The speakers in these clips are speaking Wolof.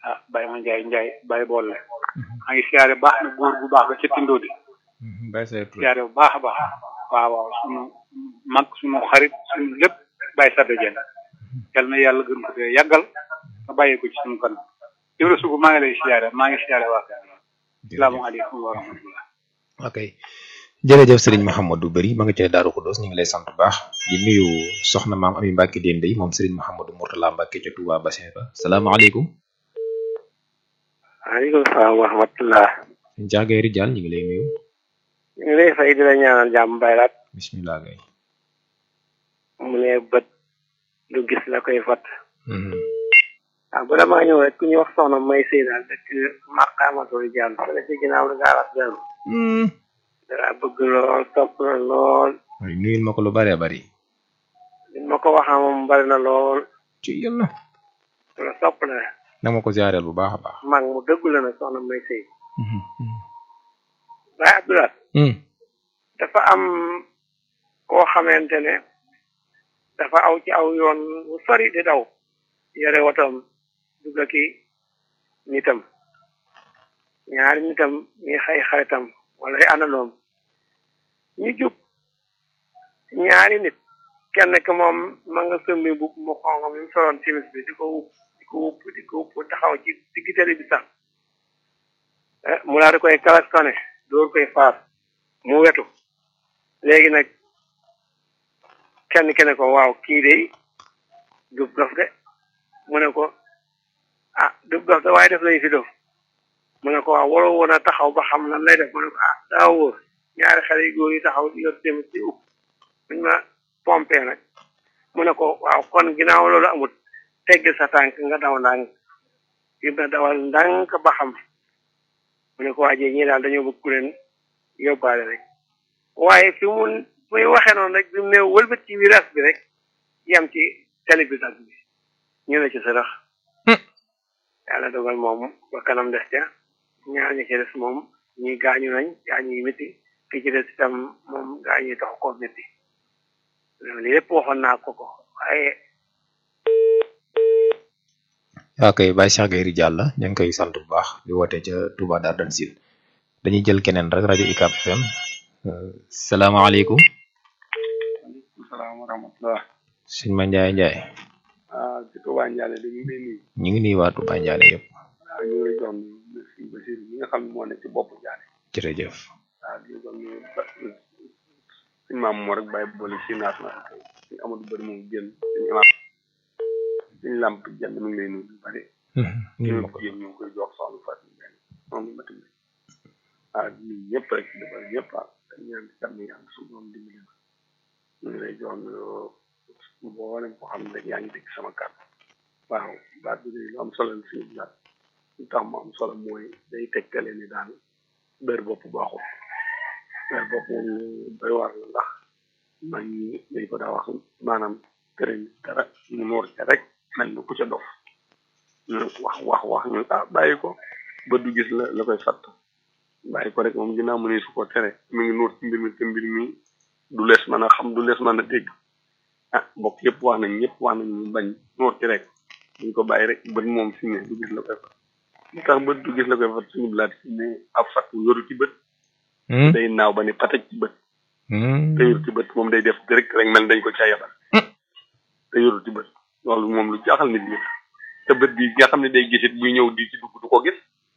ah Baye ma Ndiaye Ndiaye Baye boole maa ngi siyaare baax na góor bu baax ba ca Tindo di Baye Sayer Touré siyaare bu baax a baax waaw waaw sunu mag sunu xarit sunu lépp Baye Sadda Dieng yal na yàlla gën ko dee yàggal nga bàyyi ko ci sunu kanam Ibra Sugu maa ngi lay siyaare maa ngi siyaare waa kër salaamaaleykum wa rahmatullah ok jërëjëf Serigne Mouhamadou Bari ma nga ca Daaru Xuddoos ñu ngi lay sant bu baax di nuyu soxna maam Ami Mbacke Dende yi moom Serigne Mouhamadou Mourtala Mbacke ca Touba Bassin ba salaamaaleykum. waaleykum salaam wa rahmatullah. sëñ Diaga Rijal ñu ngi lay nuyu. ñu ngi lay fay di la ñaanal jàmm baylaat. bisimilah gay. mu ne bët lu gis la koy fat. waaw bu damaa ñëw rek ku ñuy wax soxna may sëy daal dëkk maqaamatul jàll fële ci ginnaaw lu gaaras dellu. dara bëgg lool topp la lool. waaye nuyul ma ko lu bëree bëri. li ma ko waxaa moom bari na lool. ci yàlla. la topp la. na ma ko ziareel bu baax a baax. mag mu dëggu la nag soxna may sëy. waaye Abdoulaye. dafa am koo xamante ne dafa aw ci aw yoon wu sori di daw. yore wotoom dugg ki nitam ñaari nitam ñi xay xaritam wala ay àndaloom ñu jub ñaari nit kenn ki moom ma nga sëmbi bu mu xonq mi mu soloon simis bi di ko wupp di ko wupp di ko wupp taxaw ci digg tali bi sax mu daal di koy klaxonné door koy faas mu wetu léegi nag kenn ki ne ko waaw kii de dub dof de mu ne ko ah dub dof de waaye def lañu fi dof mu ne ko waaw waroo woon a taxaw ba xam lan lay def mu ne ko ah daa wóor ñaari xale yu góor yi taxaw yor tamit ci upp buñ ma pompé nag mu ne ko waaw kon ginnaaw loolu amut tegg sa tànk nga daw ndànk yëpp na dawal ndànk ba xam mu ne ko waajee ñii daal dañoo bëgg ku leen yóbbaale rek waaye fi mu muy waxee noonu rek bi mu ne wëlbët ci virage bi rek yem ci télé bi dag bi ñu ne ci sërëx yàlla dogal moom ba kanam des ca ñaar ñi ci des moom ñi gaañu nañ gaañu yi métti ki ci des itam moom gaañu yi tax koo métti loolu yëpp waxoon naa ko ko waaye waa kay Baye Cheikh Gueye Rijal la ñu ngi koy sant bu baax di woote ca Touba Dardan Sil dañuy jël keneen rek rajo UCAB FM salaamaaleykum. waaleykum salaam wa rahmatullah. sëñ Ma Ndiaye Ndiaye. ah ci Touba Ndiaye de ñu ngi lay nuyu. ñu ngi nuyu waa Touba Ndiaye yëpp. waaw ñu ngi lay jox merci Bachir mi nga xam ne moo nekk ci bopp Ndiaye. jërëjëf. waaw di ko nuyu ba suñu maam moo rek bàyyi boole si naas na suñu Amadou Bari moom génn suñu imaam suñu làmp jënd mi ngi lay nuyu lu bari. ñu ñu ngi ñu ngi koy jox soxna Fatou Ndiaye moom la ma tamit ah ñun ñëpp rek dafa ñëpp ah dañu ñaan di jàmm yàlla suñu doom dimbali na ñu ngi lay jox mboolem ko xam ne rek yaa ngi dégg sama kàddu waaw baat bi lu am solo la suñu bilaat lu tax mu am solo mooy day tegtale ni daal bër bopp baaxul bër bopp moom lu doy war la ndax man ñi dañ ko daa wax maanaam tërëñ dara mu noor ca rek mel ni ku ca dof ñu wax wax wax ñu ah bàyyi ko ba du gis la la koy fatt bàyyi ko rek moom ginnaaw mu ne su ko tere mi ngi nuur ci mbir mi te mbir mi du lees mën a xam du lees mën a dégg ah mbokk yëpp wax nañ ñëpp wax nañ ñu bañ nuur ci rek ñu ko bàyyi rek bët moom fi ne du gis la koy fat li tax bët du gis la koy fat suñu bilaat fi ne ab fat yoru ci bët day naaw ba ne pataj ci bët te yoru ci bët moom day def direct rek mel dañ ko ca yabal te yoru ci bët loolu moom lu jaaxal nit ñi te bët bi nga xam ne day gisit buy ñëw di ci dugg du ko gis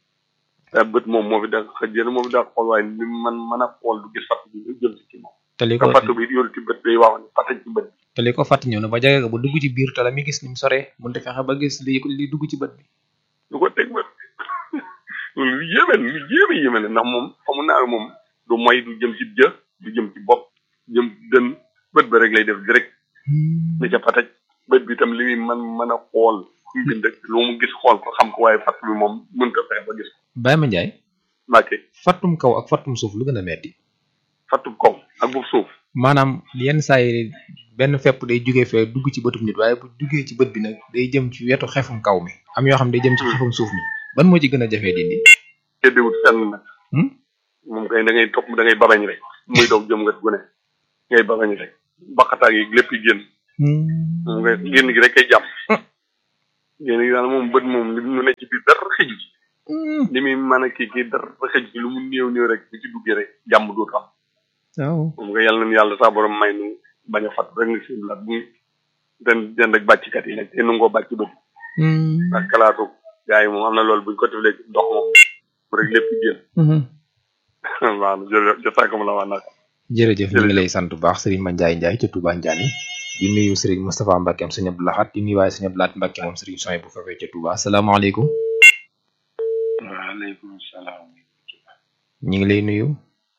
te bët moom moo fi da xëjjën moo fi da xool waaye li man mën a xool du gis fatt bi lu jëm si ci moom te li te ko fatt bi yoru ci bët day waaw ne pataj ci bët bi te li ko fàtt ñëw na ba jege ko ba dugg ci biir te la mi gis ni mu soree mënut a fexe ba gis li li dugg ci bët bi. du ko teg bët loolu lu yéeme lu yéeme yéeme la ndax moom fa mu naaw moom du moy du jëm ci jë du jëm ci bopp jëm ci dën bët ba rek lay def direct ni ca pataj bët bi itam li muy man mën a xool fu mu bind rek lu mu gis xool ko xam ko waaye fatt bi moom mënut a fexe ba gis ko Baye Ma Ndiaye Mbàkke fattum kaw ak fattum suuf lu gën a metti fattu kaw ak bu suuf maanaam yenn saa yi benn fepp day jóge fee dugg ci bëtum nit waaye bu duggee ci bët bi nag day jëm ci wetu xefum kaw mi am yoo xam ne day jëm ci xefum suuf mi ban moo ci gën a jafee dindi. teddewut fenn nag Hmm? moom kay da ngay topp da ngay babañ rek muy doog jëm nga gu ne ngay babañ rek baqataag yi lépp yi génn moom ngay génn gi rek kay jàmm yéen a daal moom bët moom li mu ne ci biir dara xëj ci li muy mën a kii kii dara xëj ci lu mu néew néew rek bu ci duggee rek jàmm dootu am waaw moom nga yàlla na yàlla saa borom may nu bañ a fat rek nga si laat bu den den rek bàcckat yi nag te nu ngoo bàcc bët ak kalaatu gars yi moom am na loolu buñ ko deflee ndox moom rek lépp génn waaw jërëjëf jotaako la waa naka jërëjëf ñu ngi lay sant bu baax Serigne Mandiaye Ndiaye ca Touba Ndiané di nuyu Serigne Moustapha Mbacke am Serigne Abdou Lahad di nuyu waaye Serigne Abdou Lahad Mbacke moom Serigne Soy bu fekkee ca Touba asalaamaaleykum waaleykum salaam. ñu ngi lay nuyu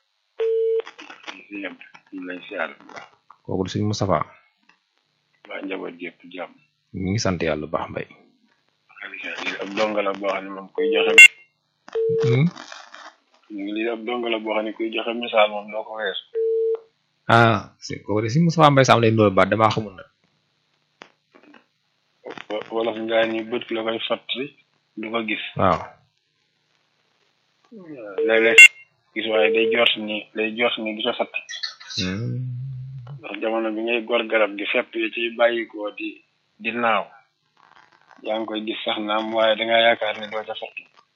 ñëpp ñu lay siyaar kooku du Serigne Moustapha waa njaboot gépp jàmm ñu ngi sant yàlla bu baax mbay lii ab donga la boo xam ne moom kuy joxe ñu ngi lii ab donga la boo xam ne kuy joxe misaal moom doo ko weesu ah c'est kooku de Serigne Moustapha Mbay Sam lay ndool baat damaa xamul nag wolof ngaa ni bët la koy fàttali du ko gis waaw léeg-léeg gis waaye day jort ni day jort ni du sa fatt ndax jamono bi ngay gor garab gi fepp yi ci bàyyikoo di di naaw yaa ngi koy gis sax naam waaye dangaa yaakaar ne doo ca fatt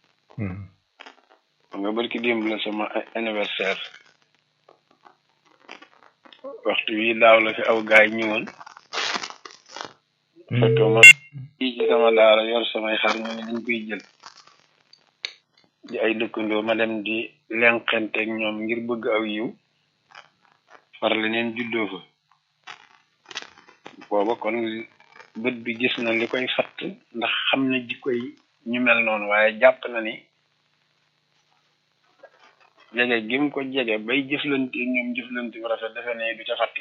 xam nga barki démb la sama anniversaire waxtu wi daaw la fi aw gaay ñëwoon fekk ma fii ci sama daara yor samay xar ñu ne dañ koy jël di ay dëkkandoo ma dem di lenqenteeg ñoom ngir bëgg aw yiw far leneen juddoo fa booba kon bët bi gis na li koy fatt ndax xam na jikkoy ñu mel noonu waaye jàpp na ni jege gi mu ko jege bay jëflante ñoom jëflante bu rafet defe ne du ca fatt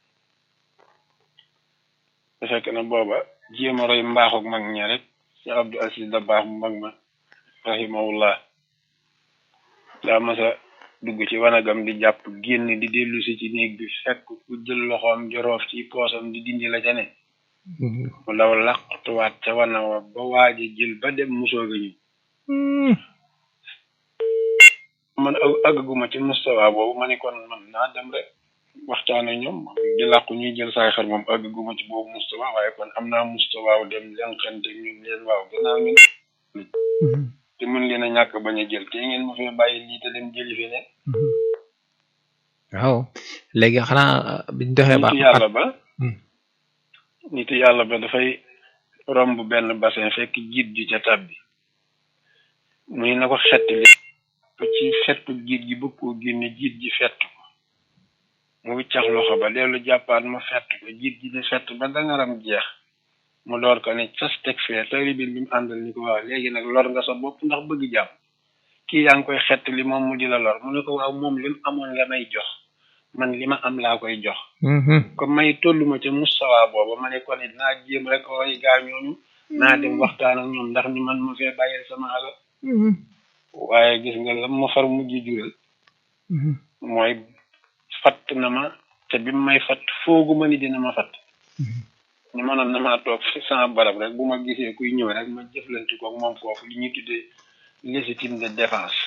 te fekk na booba jéem a roy mbaaxuk mag ña rek ci Abdou Aziz da baax mu mag ma rahimahullah daa masa dugg ci wanagam di jàpp génn di dellu si ci néeg bi fekk ku jël loxoom joroof ci poosam di dindi la ca ne mu daw laqtuwaat ca wana wa ba waaja jël ba dem musooga ñu man àggaguma ci mustawa boobu ma ni kon man naa dem rek waxtaan ak ñoom di làqu ñuy jël saay xar moom àggaguma ci boobu mustawa waaye kon am naa mustawaaw dem leen xente ñun leen waaw gannaaw ñu te mën leen a ñàkk bañ a jël te ngeen ma fee bàyyi lii te dem jëli fi ne waaw léegi xanaa biñ doxee ba nitu yàlla ba nitu yàlla ba dafay romb benn bassin fekk jiit ji ca tab bi muy na ko xett li ci fettu jiit ji bëgg koo génne jiit ji fett ko mu wiccax loxo ba dellu jàppaat ma fett ko jiit ji di fett ba dangaram jeex mu door ko ne cas teg fee taalibe bi mu àndal ni ko waaw léegi nag lor nga sa bopp ndax bëgg jàmm kii yaa ngi koy xett li moom mu di la lor mu ne ko waaw moom li mu amoon la may jox man li ma am laa koy jox comme may tolluma ca mustawa booba ma ne ko ne naa jéem rek roy gaa ñooñu naa dem waxtaan ak ñoom ndax ñu man ma fee bàyyil sama alal waaye gis nga la ma far mujj jural mooy fatt na ma te bi may fatt foogu ma ni dina ma fatt ñu mënoon na maa toog fi sama barab rek bu ma gisee kuy ñëw rek ma jëflante koog moom foofu li ñuy tuddee légitime de défense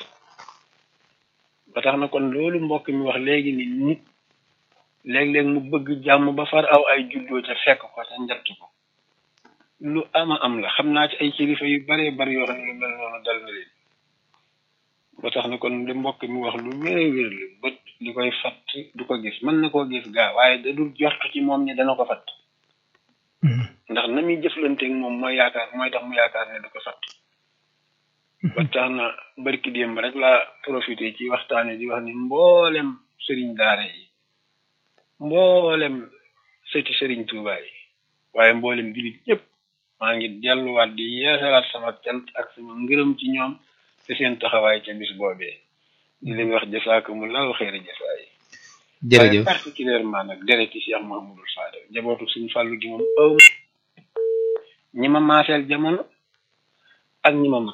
ba tax na kon loolu mbokk mi wax léegi ni nit léeg-léeg mu bëgg jàmm ba far aw ay juddoo ca fekk ko ca njett ko lu ama am la xam naa ci ay kilifa yu baree bari yoo xam ne lu mel noonu dal na leen ba tax na kon li mbokk mi wax lu wér wér la bët li koy fatt du ko gis mën na koo gis gaa waaye da dul jort ci moom ni dana ko fatt ndax na muy jëflanteeg moom mooy yaakaar mooy tax mu yaakaar ne du ko fatt ba tax na barki démb rek laa profité ci waxtaane di wax ni mboolem sëriñ daara yi mboolem sëti sëriñ Tuuba yi waaye mboolem jullit ñëpp maa ngi delluwaat di yeesalaat sama cant ak sama ngërëm ci ñoom te seen taxawaay ca bis boobee di leen wax jasaakumullahu xeeri jasaay jërëjëf waaye particulièrement nag dereti Cheikh Mahamadul Fadel jabootu suñu fàllu gi moom aw ñi ma maaseel jamono ak ñi ma mag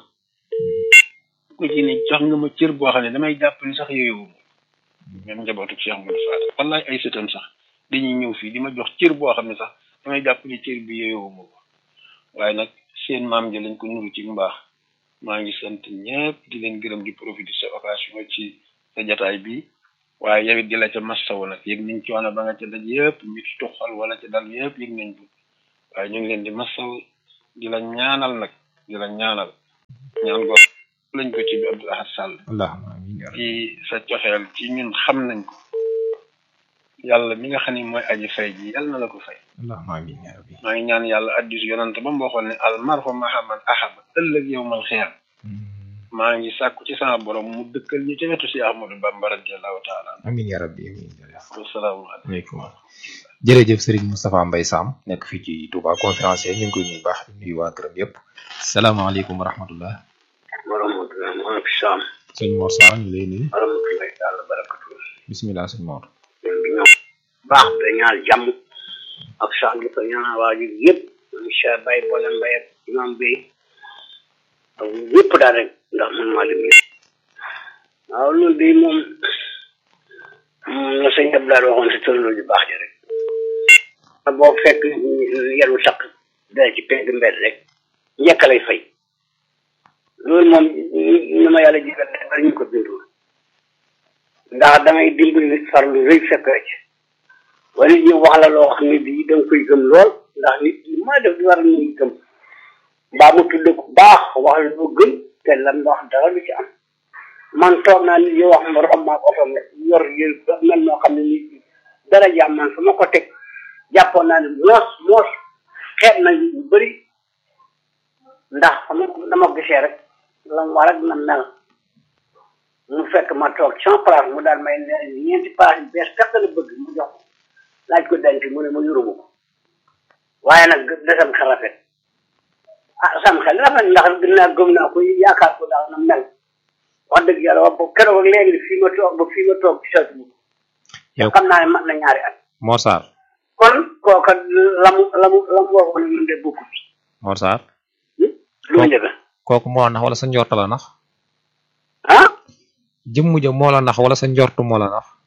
ku ci ne jox nga ma cër boo xam ne damay jàpp ni sax yooyu même njabootu Cheikh Mahamadul Fadel wallaay ay sëtam sax dañuy ñëw fii di ma jox cër boo xam ne sax damay jàpp ni cër bi yooyu ma ko waaye nag seen maam ji lañ ko nuru ci mbaax maa ngi sant ñëpp di leen gërëm di profité sa occasion ci sa jataay bi waaye yow it di la ca massawu nag yëg nañ coono ba nga ca daj yëpp mit tuxal wala ca dal yëpp yëg nañ ko waaye ñu ngi leen di massaw di la ñaanal nag di la ñaanal ñaan go lañ ko ci bi Abdou Ahad Sall allahumma amiin ya rabbi ci sa coxeel ci ñun xam nañ ko yàlla mi nga xam ni mooy aji fay ji yàlla na la ko fay allahumma amiin ya rabbi maa ngi ñaan yàlla addis yonante ba mu waxoon ne al marfa mahaman ahaba ëllëg yowmal xiyaam maa ngi sàkku ci sama borom mu dëkkal ñu ci wetu si Ahmadou Bamba radiallahu taala amiin ya rabbi amiin jërëjëf wasalaamaaleykum jërëjëf Serigne Moustapha Mbaye Sam nekk fii ci Touba conférencier ñu ngi koy nuyu baax di nuyu waa këram yëpp salaamaaleykum wa rahmatullah wa rahmatullah maaleykum salaam sëñ Mor Sarr ñu lay nuyu wa rahmatullahi taala barakatu bisimilah sëñ Mor ñun bi ñoom baax da ñaal jàmm ak sax di ko ñaanal waa ji yëpp monsieur Baye Boole Mbaye ak imam bi ak yëpp daal rek ndax man maa lim yëpp waaw loolu de moom la sëñ Abdoulaye waxoon si tëraloo ju baax ji rek boo fekk yelu sakk dara ci pegg mbedd rek njëkk lay fay loolu moom ni ma yàlla jigal bari ñu ko bindul ndax damay dimbali nit farlu rëy fekk rek wala nit ñi wax la loo xam ne bii da nga koy gëm lool ndax nit ñi ma def di war a ñuy gëm mbaa mu tudd ko baax wax la lu gën te lan wax dara lu ci am man toog naa nit ñi wax ma romb ak oto ma yor yër mel noo xam ne nit dara jàmm man fu ma ko teg jàppoon naa ne moos moos xeet na yu bëri ndax xam nga dama gisee rek la mu war ak na mel mu fekk ma toog sama place mu daal may ne ñeenti place yu bees fekk la bëgg mu jox ko laaj ko denc mu ne ma yoruma ko waaye nag desam xel rafet ah sam xel rafet ndax gën naa gëm naa ko yaakaar ko daal na mel wax dëgg yàlla wax ba keroog ak léegi fii ma toog ba fii ma toog gisatu ma ko yow xam naa ne mat na ñaari at Mor Sarr kon kooka la mu la mu la mu waxoon ne ñun de bokku bi Mor Sarr lu mu njëkk kooku moo la nax wala sa njort la nax ah jëmm ja moo la nax wala sa njortu moo la nax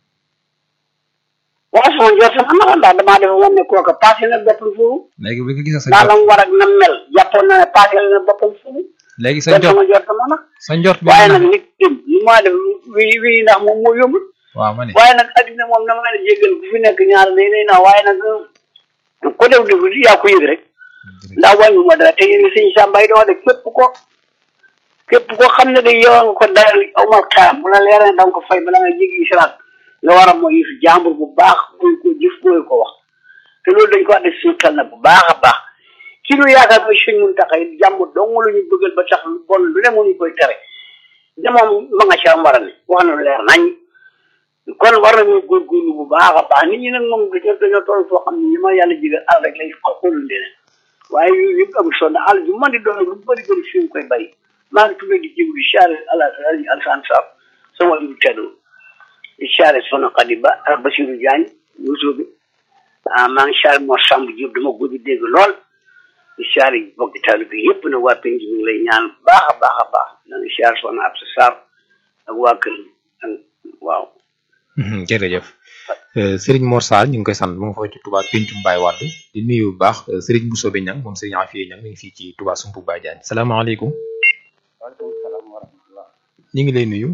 waaw sama njort sama naxa ndax damaa defe woon ne kooka passé na boppam foofu léegi bi nga gisee sa daa la njort mu war ak na mel jàppoon na ne passé na boppam foofu léegi sa kon njort sama njort sama nax sa njort bi waaye nga nag nax nit ki li ma def wii wii ndax moom moo yóbbul waaw ma ne waaye nag addina moom na ma la jéggal ku fi nekk ñaar day day naa waaye nag ko def def yaa ko yëg rek ndax wàññi ma dara te yéen sëñ Samba yi dama def képp ko képp ko xam ne de yow nga ko dayal awmal xaam bu la leeree da nga ko fay bala nga jéggi siraat nga war a mooy yëf jàmbur bu baax koy ko jëf koy ko wax te loolu dañ ko wax def suñu xel nag bu baax a baax ki ñu yaakaar mooy sëñ mun taxay jàmbur dong lu ñu bëggal ba tax lu bon lu ne mu ñu koy tere de moom ma nga ca war a ne wax na lu leer nañ kon war nañu góorgóorlu bu baax a baax nit ñi nag moom dañoo dañoo toll foo xam ne ñi ma yàlla jigal àll rek lay xoolul leneen waaye yooyu yëpp amul solo àll bi man di doon lu bëri bëri fi mu koy bay maa ngi tuddee di jégalu di siyaare ala alsan saab sama yu teddu di siyaare soxna Xadi Ba ak Basiru Jaañ Yuusu bi ah maa ngi siyaare Mor Samb Diop dama guddi dégg lool di siyaare bokki taalibe bi yëpp nag waa penc mi ngi lay ñaan bu baax a baax a baax na nga siyaare soxna Absa Sarr ak waa kër ak waaw Mhm, jërëjëf Euh, Serigne Mor Sarr ñu ngi koy sant mu ngi foofu ci Touba Pencum Baye Wade di nuyu bu baax euh, Serigne Bousso bi ñang moom Serigne Afia ñang mi ngi fii ci Touba Sumpu Baye Diagne salaamaaleykum waaleykum salaam wa rahmatullah ñu ngi lay nuyu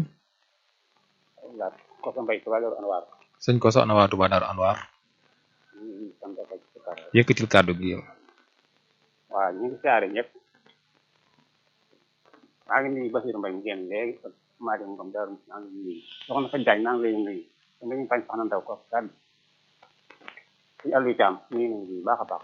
la ko sa mbay tuba loolu anwaar sëñ ko soxna waa Touba Darou Anwar ñu ngi sant ak ci kar yëkkatil kàddu gi yow waaw ñu ngi siyaare ñëpp maa ngi nuyu Basiru Mbay mu génn léegi ak maa dem ngom daaru maa ngi nuyu soxna fa jaañ maa ngi lay nuyu da nga ñu bañ soxna ndaw ko kàddu ci àllu caam ñu ngi nuyu baax a baax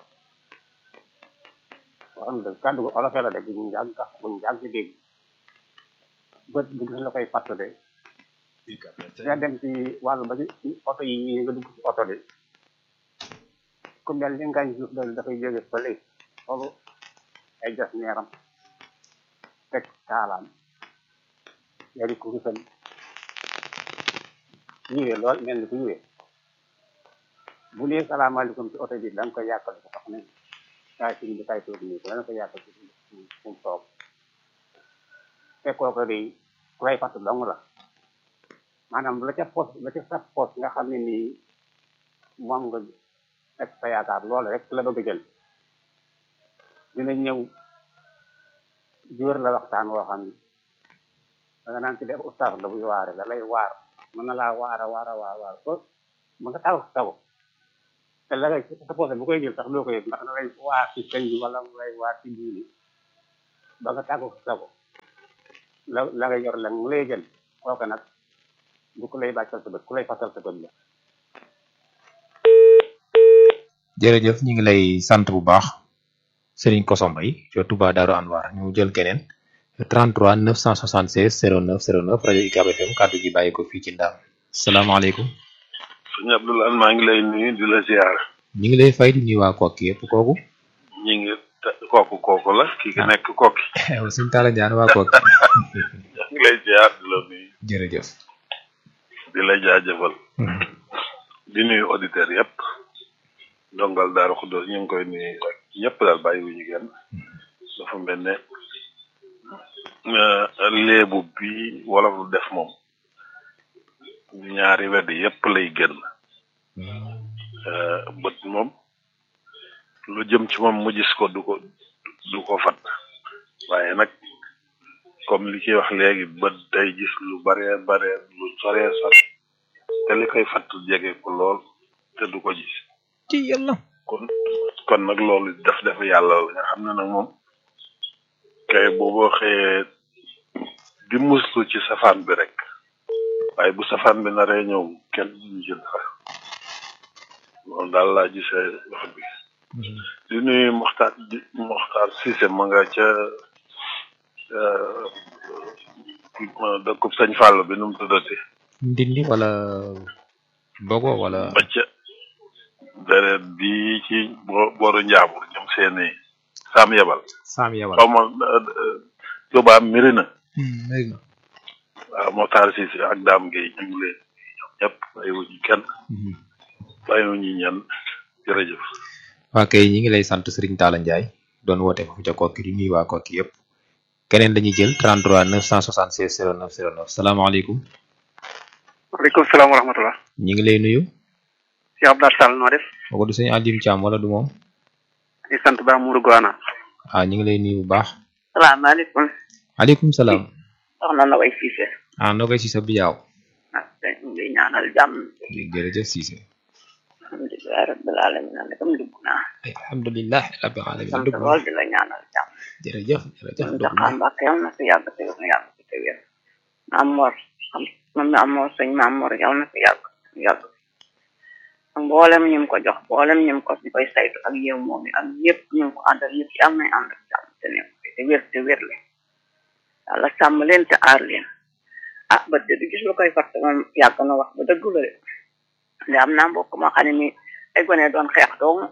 wax na dëgg kàddu gu olof la de bu ñu yàgg sax bu ñu yàgg ci dégg bët bu gis la koy fàtte de nga dem ci wàllu ba ci ci oto yi ñii nga dugg ci oto de ku mel ni ngañ suuf dal dafay jóge fële loolu ay jas neeram teg taalaam yari ku rusal yiwee lool mel ni ku yiwee bu nee salaamaaleykum ci oto bi da nga koy yàqal ko sax ne kaay si bi kaay toog nii ko dana ko yàqal ci fu mu toog te kooku de ku lay fàtt dong la maanaam la ca poos la ca sa poos nga xam ne nii moom nga ak sa yaakaar loolu rek la bëgg a jël dina ñëw jóor la waxtaan woo xam ni da nga naan ci def ustaas la buy waare da lay waar mën na laa waara waara waar waar ko mën nga taw taw te la ngay sa poosé bu koy jël sax doo ko yëg ndax da ngay waar ci sëñ bi wala mu lay waar ci diini ba nga tàggu sa ko la la ngay yor la mu lay jël kooka nag du ku lay bàccal sa bët ku lay fasal sa bët la jërëjëf ñu ngi lay sant bu baax Serigne Koso Mbaye ci Touba Darou Anwar ñu jël keneen 33 976 09 09 rajo UCAB FM kàddu gi bàyyi ko fii ci Ndaam salaamaaleykum sëñ Abdoulaye maa ngi lay nuyu di la ziar ñu ngi lay fay di nuyu waa Kokki yëpp kooku ñi ngi te- kooku kooku la ki ki nekk kokki yow suñu taala jaan waa Kokki maa ngi lay ziar di la nuyu jërëjëf di la jaajëfal di nuyu auditeurs yëpp ndongal Daaru Xuddoos ñu ngi koy nuyu ak ñëpp daal bàyyi wu ñu kenn dafa mel ne euh, léebu bi wolof lu def moom ñaari wedd yëpp lay génn Euh, bët moom lu jëm ci moom mu gis ko du ko du ko fat waaye nag comme li kiy wax léegi bët day gis lu bare bare lu sore sore te li koy fatt jege ko lool te du ko gis ci yàlla kon kon nag loolu def def yàlla la nga xam ne nag moom kay booboo xëyee di muslu ci safaan bi rek waaye bu safaan bi naree ñëw kenn duñu ci dara loolu daal laa gisee wax bi di nuyu Moxtaar di Moxtaar Cissé ma nga ca euh, dëkkub Sëñ Fall bi nu mu tuddati ndindi wala bogo wala ba ca deret bi ci bo- booru njaabur ñoom seeni saam yebal saam yawal xaw ma Tuubaa miri na léegi na waaw Moxtaar Cissé ak Daam Gueye ñu ngi leen ñoom ñëpp bàyyiwuñu kenn bàyyiwuñu ñenn jërëjëf waa kay ñi ngi lay sant Serigne Talla Ndiaye doon woote foofu ca Kokki di nuyu waa Kokki yëpp keneen dañuy jël 33 976 09 09 salaamaaleykum waaleykum salaam wa rahmatullah ñi ngi lay nuyu si Abdou Sall noo def kooku du sëñ Alim Thiam wala du moom di sant ba Mourou Goana ah ñi ngi lay nuyu bu baax salaamaaleykum aleykum salaam soxna na way Cissé ah noo koy si sa biyaaw ah tey ñu ngi ñaanal jàmm jërëjëf Cissé alhamdulilah rabbil alamin na nekam dugg naa alhamdulilah rabbil alamin sant dugg na lool di la ñaanal jàmm jërëjëf jërëjëf ñu dugg na jaxaan mbàkk yal na fi yàgg te yal na yàgg te wér maam Mor xam moom maam Mor sëñ maam Mor yal na fi yàgg yàgg ak mboolem ñu ko jox mboolem ñu ko ñu koy saytu ak yow moom yi ak ñëpp ñu ko àndal ñëpp yal nañ ànd ak jàmm te nekk te wér te wér le yàlla sàmm leen te aar leen ah ba de du gis lu koy fàtte moom yàgg na wax ba dëgg la de nde am naa mbokk moo xam ne ni ay gone doon xeex dong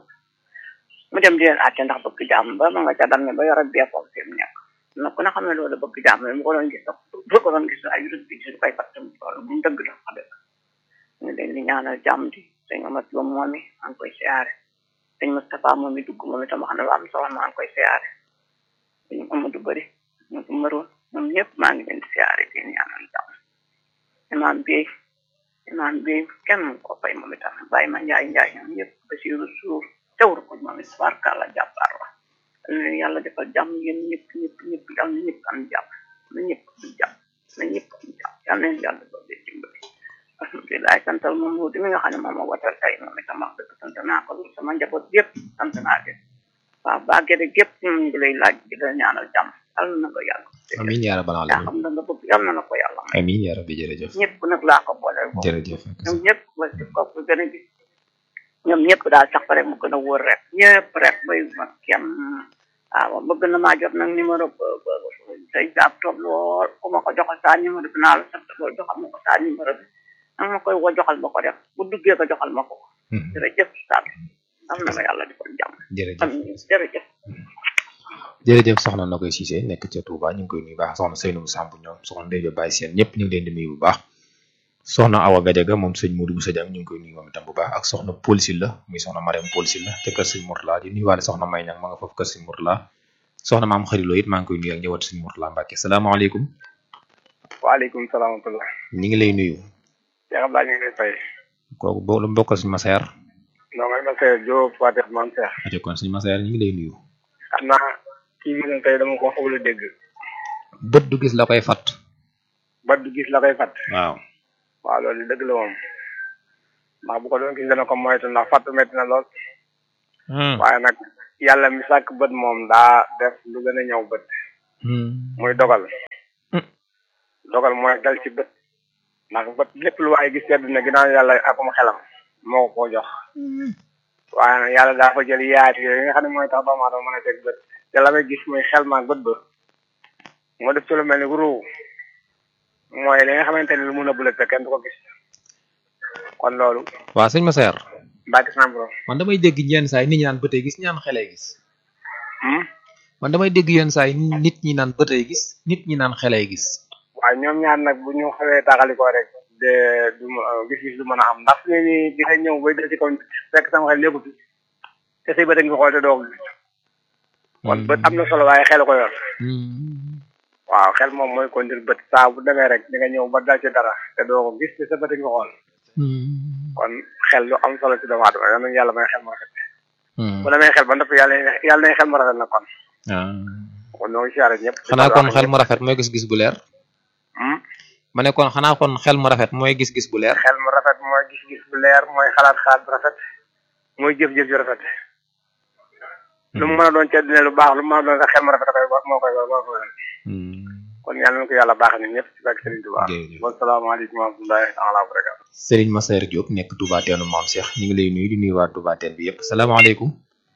mu dem di leen àtte ndax bëgg jàmm ba ma nga ca dam ne ba yor ak beekoom fi mu nekk na ku ne xam ne loolu bëgg jàmm mu ko doon gis sax bu ko doon gis ay rëdd bi gis lu koy fàtte loolu bu mu dëgg la wax dëgg ñu leen di ñaanal jàmm di sëñ Amat Lo moom mi maa ngi koy siyaare sëñ Moustapha moom mi dugg moom itam wax na lu am solo maa ngi koy siyaare sëñ Amadou Bari ñu ko mëroon ñoom ñëpp maa ngi leen di siyaare di ñaanal jàmm imaam bi imaam bi kenn mu ko fay moom itam bàyyi ma njaay njaay ñoom ñëpp Basiru Suur teewru ko moom it barkalla jàppaar la leen yàlla defal jàmm yéen ñëpp ñëpp ñëpp yàlla na ñëpp am jàmm na ñëpp am jàmm na ñëpp am jàmm yàlla na yàlla doon di dimbali alhamdulilah santal moom mu di mi nga xam ne moom moo watal tey moom itam wax dëgg sant naa ko sama njaboot yëpp sant naa leen waaw baa gede gépp ñu ngi lay laaj di la ñaanal jàmm yàlla na ko yàlla amiin yaa rabbal yaa alamin xam da nga bëgg yàlla na ko yàlla may amiin yaa rabbi jërëjëf ñëpp nag laa ko boole moom jërëjëf ñoom ñëpp wala ci kaw bu gën a gis ñoom ñëpp daal sax rek mu gën a wóor rek ñëpp rek bay ma kem waaw bëgg na maa jot nag numéro say jaab toog lool ku ma ko joxal saa numéro bi naa la sant lool joxal ma ko saa numéro bi nag ma koy woo joxal ma ko def bu duggee ko joxal ma ko jërëjëf Sall am na ma yàlla defal jàmm jërëjëf amiin jërëjëf jërëjëf soxna na koy Cissé nekk ca Touba ñu ngi koy nuyu bu baax soxna Seynou Samb ñoom soxna Ndeye Baye Sène ñëpp ñu ngi leen di nuyu bu baax soxna Awa Gadiaga moom sëñ Modou Boussa Diang ñu ngi koy nuyu moom itam bu baax ak soxna Paul Sylla muy soxna Mariam Paul Sylla te kër sëñ Mourtala di nuyuwaale soxna May Ñang ma nga foofu kër sëñ Mourtala soxna maam xarilo it maa ngi koy nuyu ak ñëwaat sëñ Mourtala Mbacke salaamaaleykum waaleykum salaam wa rahmatulah ñu ngi lay nuyu Cheikh Abdoulaye ñu ngi lay fay kooku boo lu mbokkal sëñ Masaer non ngay ma Seydou Diop Fatou Mame Cheikh ajo kon sëñ Masaer ñu ngi lay nuyu xam naa kii bi nag tey dama ko xawul a dégg bët du gis la koy fat ba du gis la koy fat waaw waaw loolu dëgg la moom ndax bu ko doon gis dana ko moytu ndax fàttu metti na lool waaye nag yàlla mi sàkk bët moom daa def lu gën a ñëw bët muy dogal dogal mooy dal ci bët ndax bët lépp lu waaye gis sedd na ginnaaw yàlla akum xelam moo ko koo jox waaye nag yàlla daa fa jël yaati yooyu nga xam ne mooy tax doomu aadama mën a teg bët te la may gis muy xel maag bët ba moo def ci lu mel ni ruu mooy li nga xamante ni lu mun a bulet te kenn du ko gis kon loolu waa sëñ Massaer mbàkki sam borom man damay dégg yenn saa yi nit ñi naan bëtee gis ñaan xelee gis man damay dégg yenn saa yi nit ñi naan bëtee gis nit ñi naan xelee gis waaye ñoom ñaar nag bu ñu xawee taxalikoo rek de du gis-gis du mën a am ndax fi ni di nga ñëw bay dal ci kaw fekk sama xel lépp fi te say bët a ngi xool te doo ko gis kon bët am na solo waaye xel ko yor waaw xel moom mooy kondir bët saa bu demee rek di nga ñëw ba dal ci dara te doo ko gis te sa bët a ngi xool kon xel lu am solo ci doomu aadama yal nañu yàlla may xel mu rafet bu demee xel ba ndopp yàlla yàlla nañ xel mu rafet na kon kon ñoo ngi siyaare ñëpp xanaa kon xel mu rafet mooy gis-gis bu leer ma ne kon xanaa kon xel mu rafet mooy gis-gis bu leer xel mu rafet mooy gis-gis bu leer mooy xalaat xalaat bu rafet mooy jëf-jëf ju rafet lu mu mën a doon ci àddina lu baax lu mu mën a doon sax xel mu rafet koy moo koy moo koy kon yàlla na ko yàlla baax ni ñëpp ci barke Serigne Touba wasalaamaaleykum wa rahmatullahi taala wa barakatu Serigne Massaer Diop nekk Touba Teenu Maam Cheikh ñu ngi lay nuyu di nuyu waa Touba Teen bi yëpp salaamaaleykum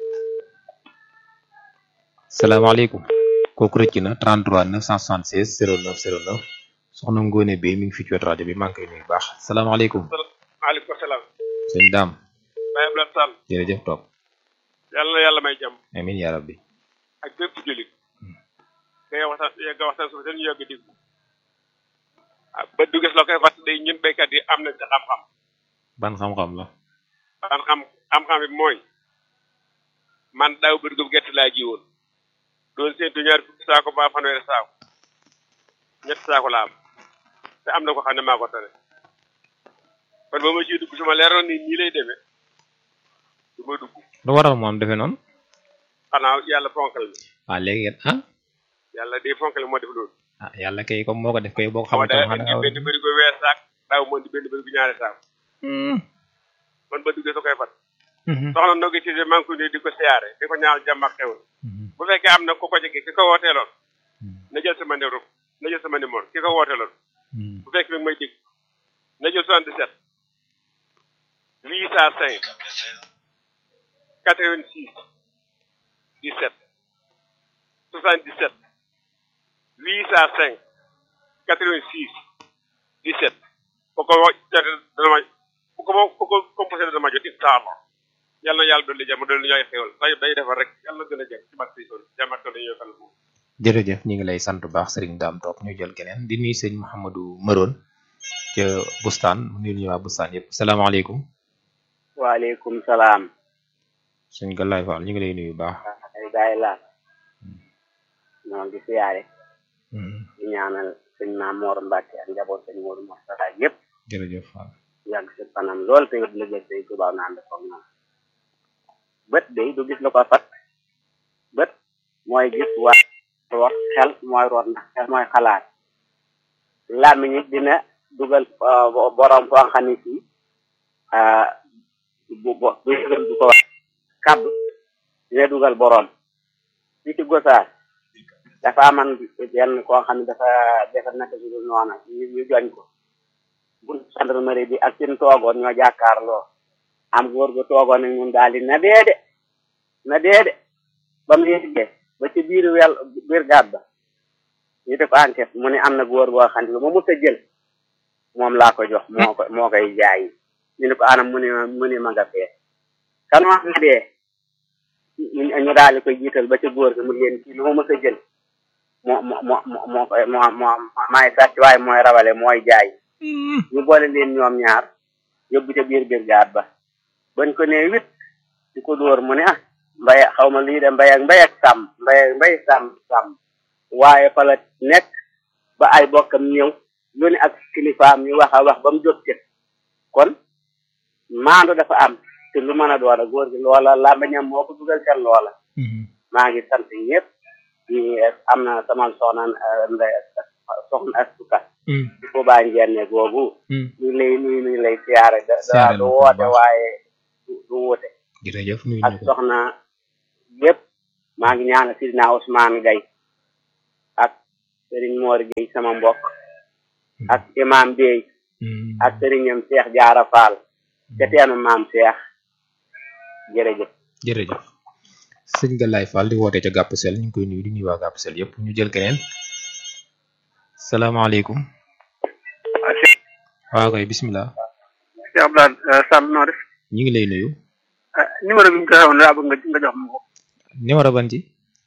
salaamaaleykum kooku rëcc na 33 976 09 09 soxna Ngone Bey mi ngi fi ci wetu rajo bi maa ngi koy nuyu baax salaamaaleykum maaleykum salaam sëñ Daam Baye Abdoulaye Sall jërëjëf toog yàlla na yàlla may jàmm amiin yaa rabbi ak bépp jullit nga waxtaan nga waxtaan suuf seen ñu yàgg dégg ah ba du gis la koy wax day ñun béykat yi am nañ ci xam-xam ban xam-xam la ban xam xam-xam bi mooy man daaw bëri gerte laa ji woon doon séntu ñaar fukki saako ba fanweeri saako ñetti saako la am te am na ko xam ne maa ko tane kon ba ma ciy dugg su ma leeroon ni nii lay demee du ma dugg lu waral moom defe noonu xanaa yàlla fonkal mi waaw léegi ah yàlla day fonkal moo def loolu ah yàlla kay comme moo ko def kay boo ko xaw xamante da indi benn bëri ko weer saak daaw moo indi benn bëri ko ñaari saako man ba duggee sa koy fat soxna Ndogé Cissé maa ngi ko nuyu di ko siyaare di ko ñaal jàmm ak xewal bu fekkee am na ku ko jege ki ko wooteeloon na jël sama numéro na jël sama numéro ki ko wooteeloon bu fekkee mi ngi may dégg na jël 77 805 86 17 77 805 86 17 bu ko jotee dana ma bu ko bu ko composé dana ma jot incha allah yàlla na yàlla dolli jàmm dolli ñooy xewal day day defar rek yàlla na gën a jëm ci barke Sëriñ jàmm ak dolli ñooy xel jërëjëf ñu ngi lay sant bu baax Serigne Dame toog ñu jël keneen di nuyu sëñ Mouhamadou Maroon ca Bustaan mu nuyu ñu waa Bustaan yëpp salaamaaleykum waaleykum salaam sëñ Galaye Fall ñu ngi lay nuyu bu baax ay gaay la ñoo ngi siyaare di ñaanal sëñ Maam Mor Mbacke ak njaboot sëñ Modou Moustapha yëpp jërëjëf Fall yàgg si fanam lool te yëpp liggéey day tubaab naan def ak moom bët day du gis lu ko fat bët mooy gis waa root xel mooy root ndax xel mooy xalaat làmmiñ it dina dugal borom foo xam ne fii bu bu bu yëgal du ko wax kàddu dina dugal borom fii ci gosaar dafa aman benn koo xam ne dafa dafa nekk si dul noona ñu ñu joñ ko bun gendarmerie bi ak seen toogoon ñoo jàkkaarloo am góor gu toogoon ak ñun daal di na dee de na dee de ba mu yeggee ba ci biir wel biir gàdd ba ñu def enquête mu ne am na góor goo xam ne lu ma mës a jël moom laa ko jox moo ko moo koy jaay ñu ne ko anam mu ne mu ne ma nga fee kan wax na dee ñu daal di koy jiital ba ci góor gi mu leen kii lu ma mës a jël moo moo moo moo koy moo moo maay sàcc waaye mooy rawale mooy jaay ñu boole leen ñoom ñaar yóbbu ca biir biir gaat ba bañ ko nee wit di ko dóor mu ne ah mbay xaw ma lii de mbay ak mbay ak sàmm mbay ak mbay sàmm sàmm waaye fa la nekk ba ay bokkam ñëw lu ne ak kilifaam ñu wax a wax ba mu jot ci kon maandu dafa am te lu mën a doon a góor gi loola làmbañam moo ko dugal seen loola maa ngi sant ñëpp di am na sama soxna ndey soxna astuka Touba Njenne googu Hmm. ñu ngi lay nuyu ñu ngi lay siyaare da Siyaare du la ko bu woote baax. waaye du du wute jërëjëf nuyu ak ñu ko soxna yëpp maa ngi ñaanal Sidina Ousmane Gaye ak Serigne Mor Gueye sama mbokk ak imam Bey Hmm. ak sëriñam Cheikh Jaara Fall ca teenu maam Cheikh jërëjëf jërëjëf sëñ Galaye Fall di woote ca Gàpp Sel ñu ngi koy nuyu di nuyu waa Gàpp Sel yëpp ñu jël keneen salaamaaleykum waaw kay bismillah si Abdoulaye Sall noo def ñu ngi lay nuyu ah numéro bi mu joxe woon daa bëgg nga nga jox ma ko numéro ban ci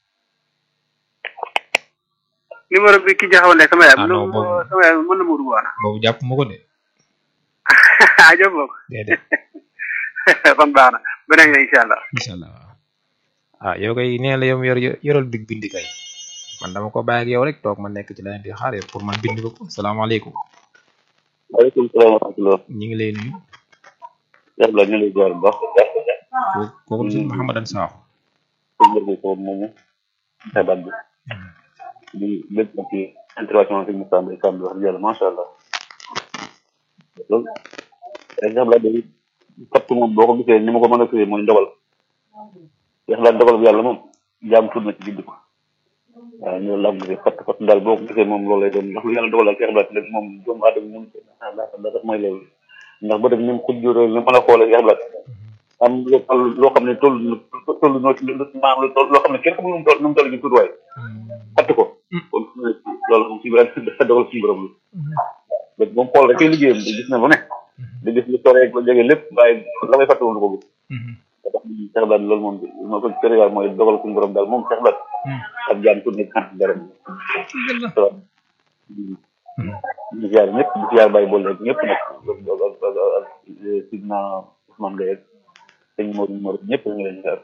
numéro bi ki joxe woon ne sama yaay Ah, non, lu- boobu- sama yaay mën na ma dugg woon boobu jàpp ma ko de ah jox ma ko déedéet kon baax na beneen yoon incha allah incha allah waaw ah yow kay nee la yow yor yoral big bindi kay man dama ko bàyyi ak yow rek toog ma nekk ci leneen di xaar yow pour man bind ko ko salaamaaleykum waaleykum salaam wa rahmatulah. ñu ngi lay nuyu yàlla ñu lay ziar bu baax. kooku kooku sëñ Mouhamadan Sakho sëñ Mbir mi foofu moomu xebaat bi. di lépp nag ci intervention sëñ Moussa Mbaye Samb wax dëgg yàlla macha allah. loolu. exemple day fatt moom boo ko gisee ni ma ko mën a firee mooy ndogal. yàlla ndogal bu yàlla moom jaam tudd na ci bind ko. waaw ñu la am gisee fatt fatt daal boo ko gisee moom loolu lay doon ndax lu yàlla dogal daal Cheikh Ibrahima léegi moom doomu aadama mun ko ndax ndax mooy loolu ndax ba dem ni mu ko juróo ni mën a xoolee Cheikh Ibrahima am loo loo xam ne toll toll noo ci maanaam lu toll loo xam ne kenn xamul nu mu toll nu mu toll ci tuutiwaay fatt ko kon loolu moom si Ibrahima dafa dogal suñu borom la léegi moom xool rek ay liggéeyam di gis na lu ne di gis lu sore lu jege lépp waaye la may fàtte woon ko gis da tax Cheikh Ibrahima loolu moom moo ko cëriwaay mooy dogal suñu borom daal moom Cheikh Ibrahima ak jaan tudd nekk sant dara di ziar ñëpp di ziar bàyyi boole ak ñëpp nag ak sidna Ousmane Gaye ak sëñ Mor Mor ñëpp ñu ngi leen di ziar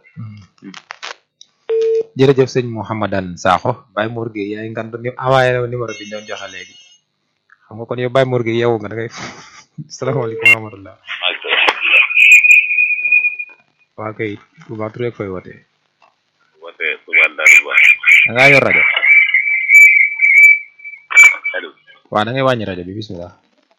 jërëjëf sëñ Mouhamadan Sakho Baye Mor Gueye yaay ngan ni envoyé na numéro bi ñu doon joxe léegi xam nga kon yow Baye Mor Gueye yeewu nga da ngay salaamaaleykum wa rahmatullah waa kay Touba Touré ak fay wootee woote Touba Darou Ba da ngaa yor rajo allo waaw da ngay wàññi rajo bi bismillah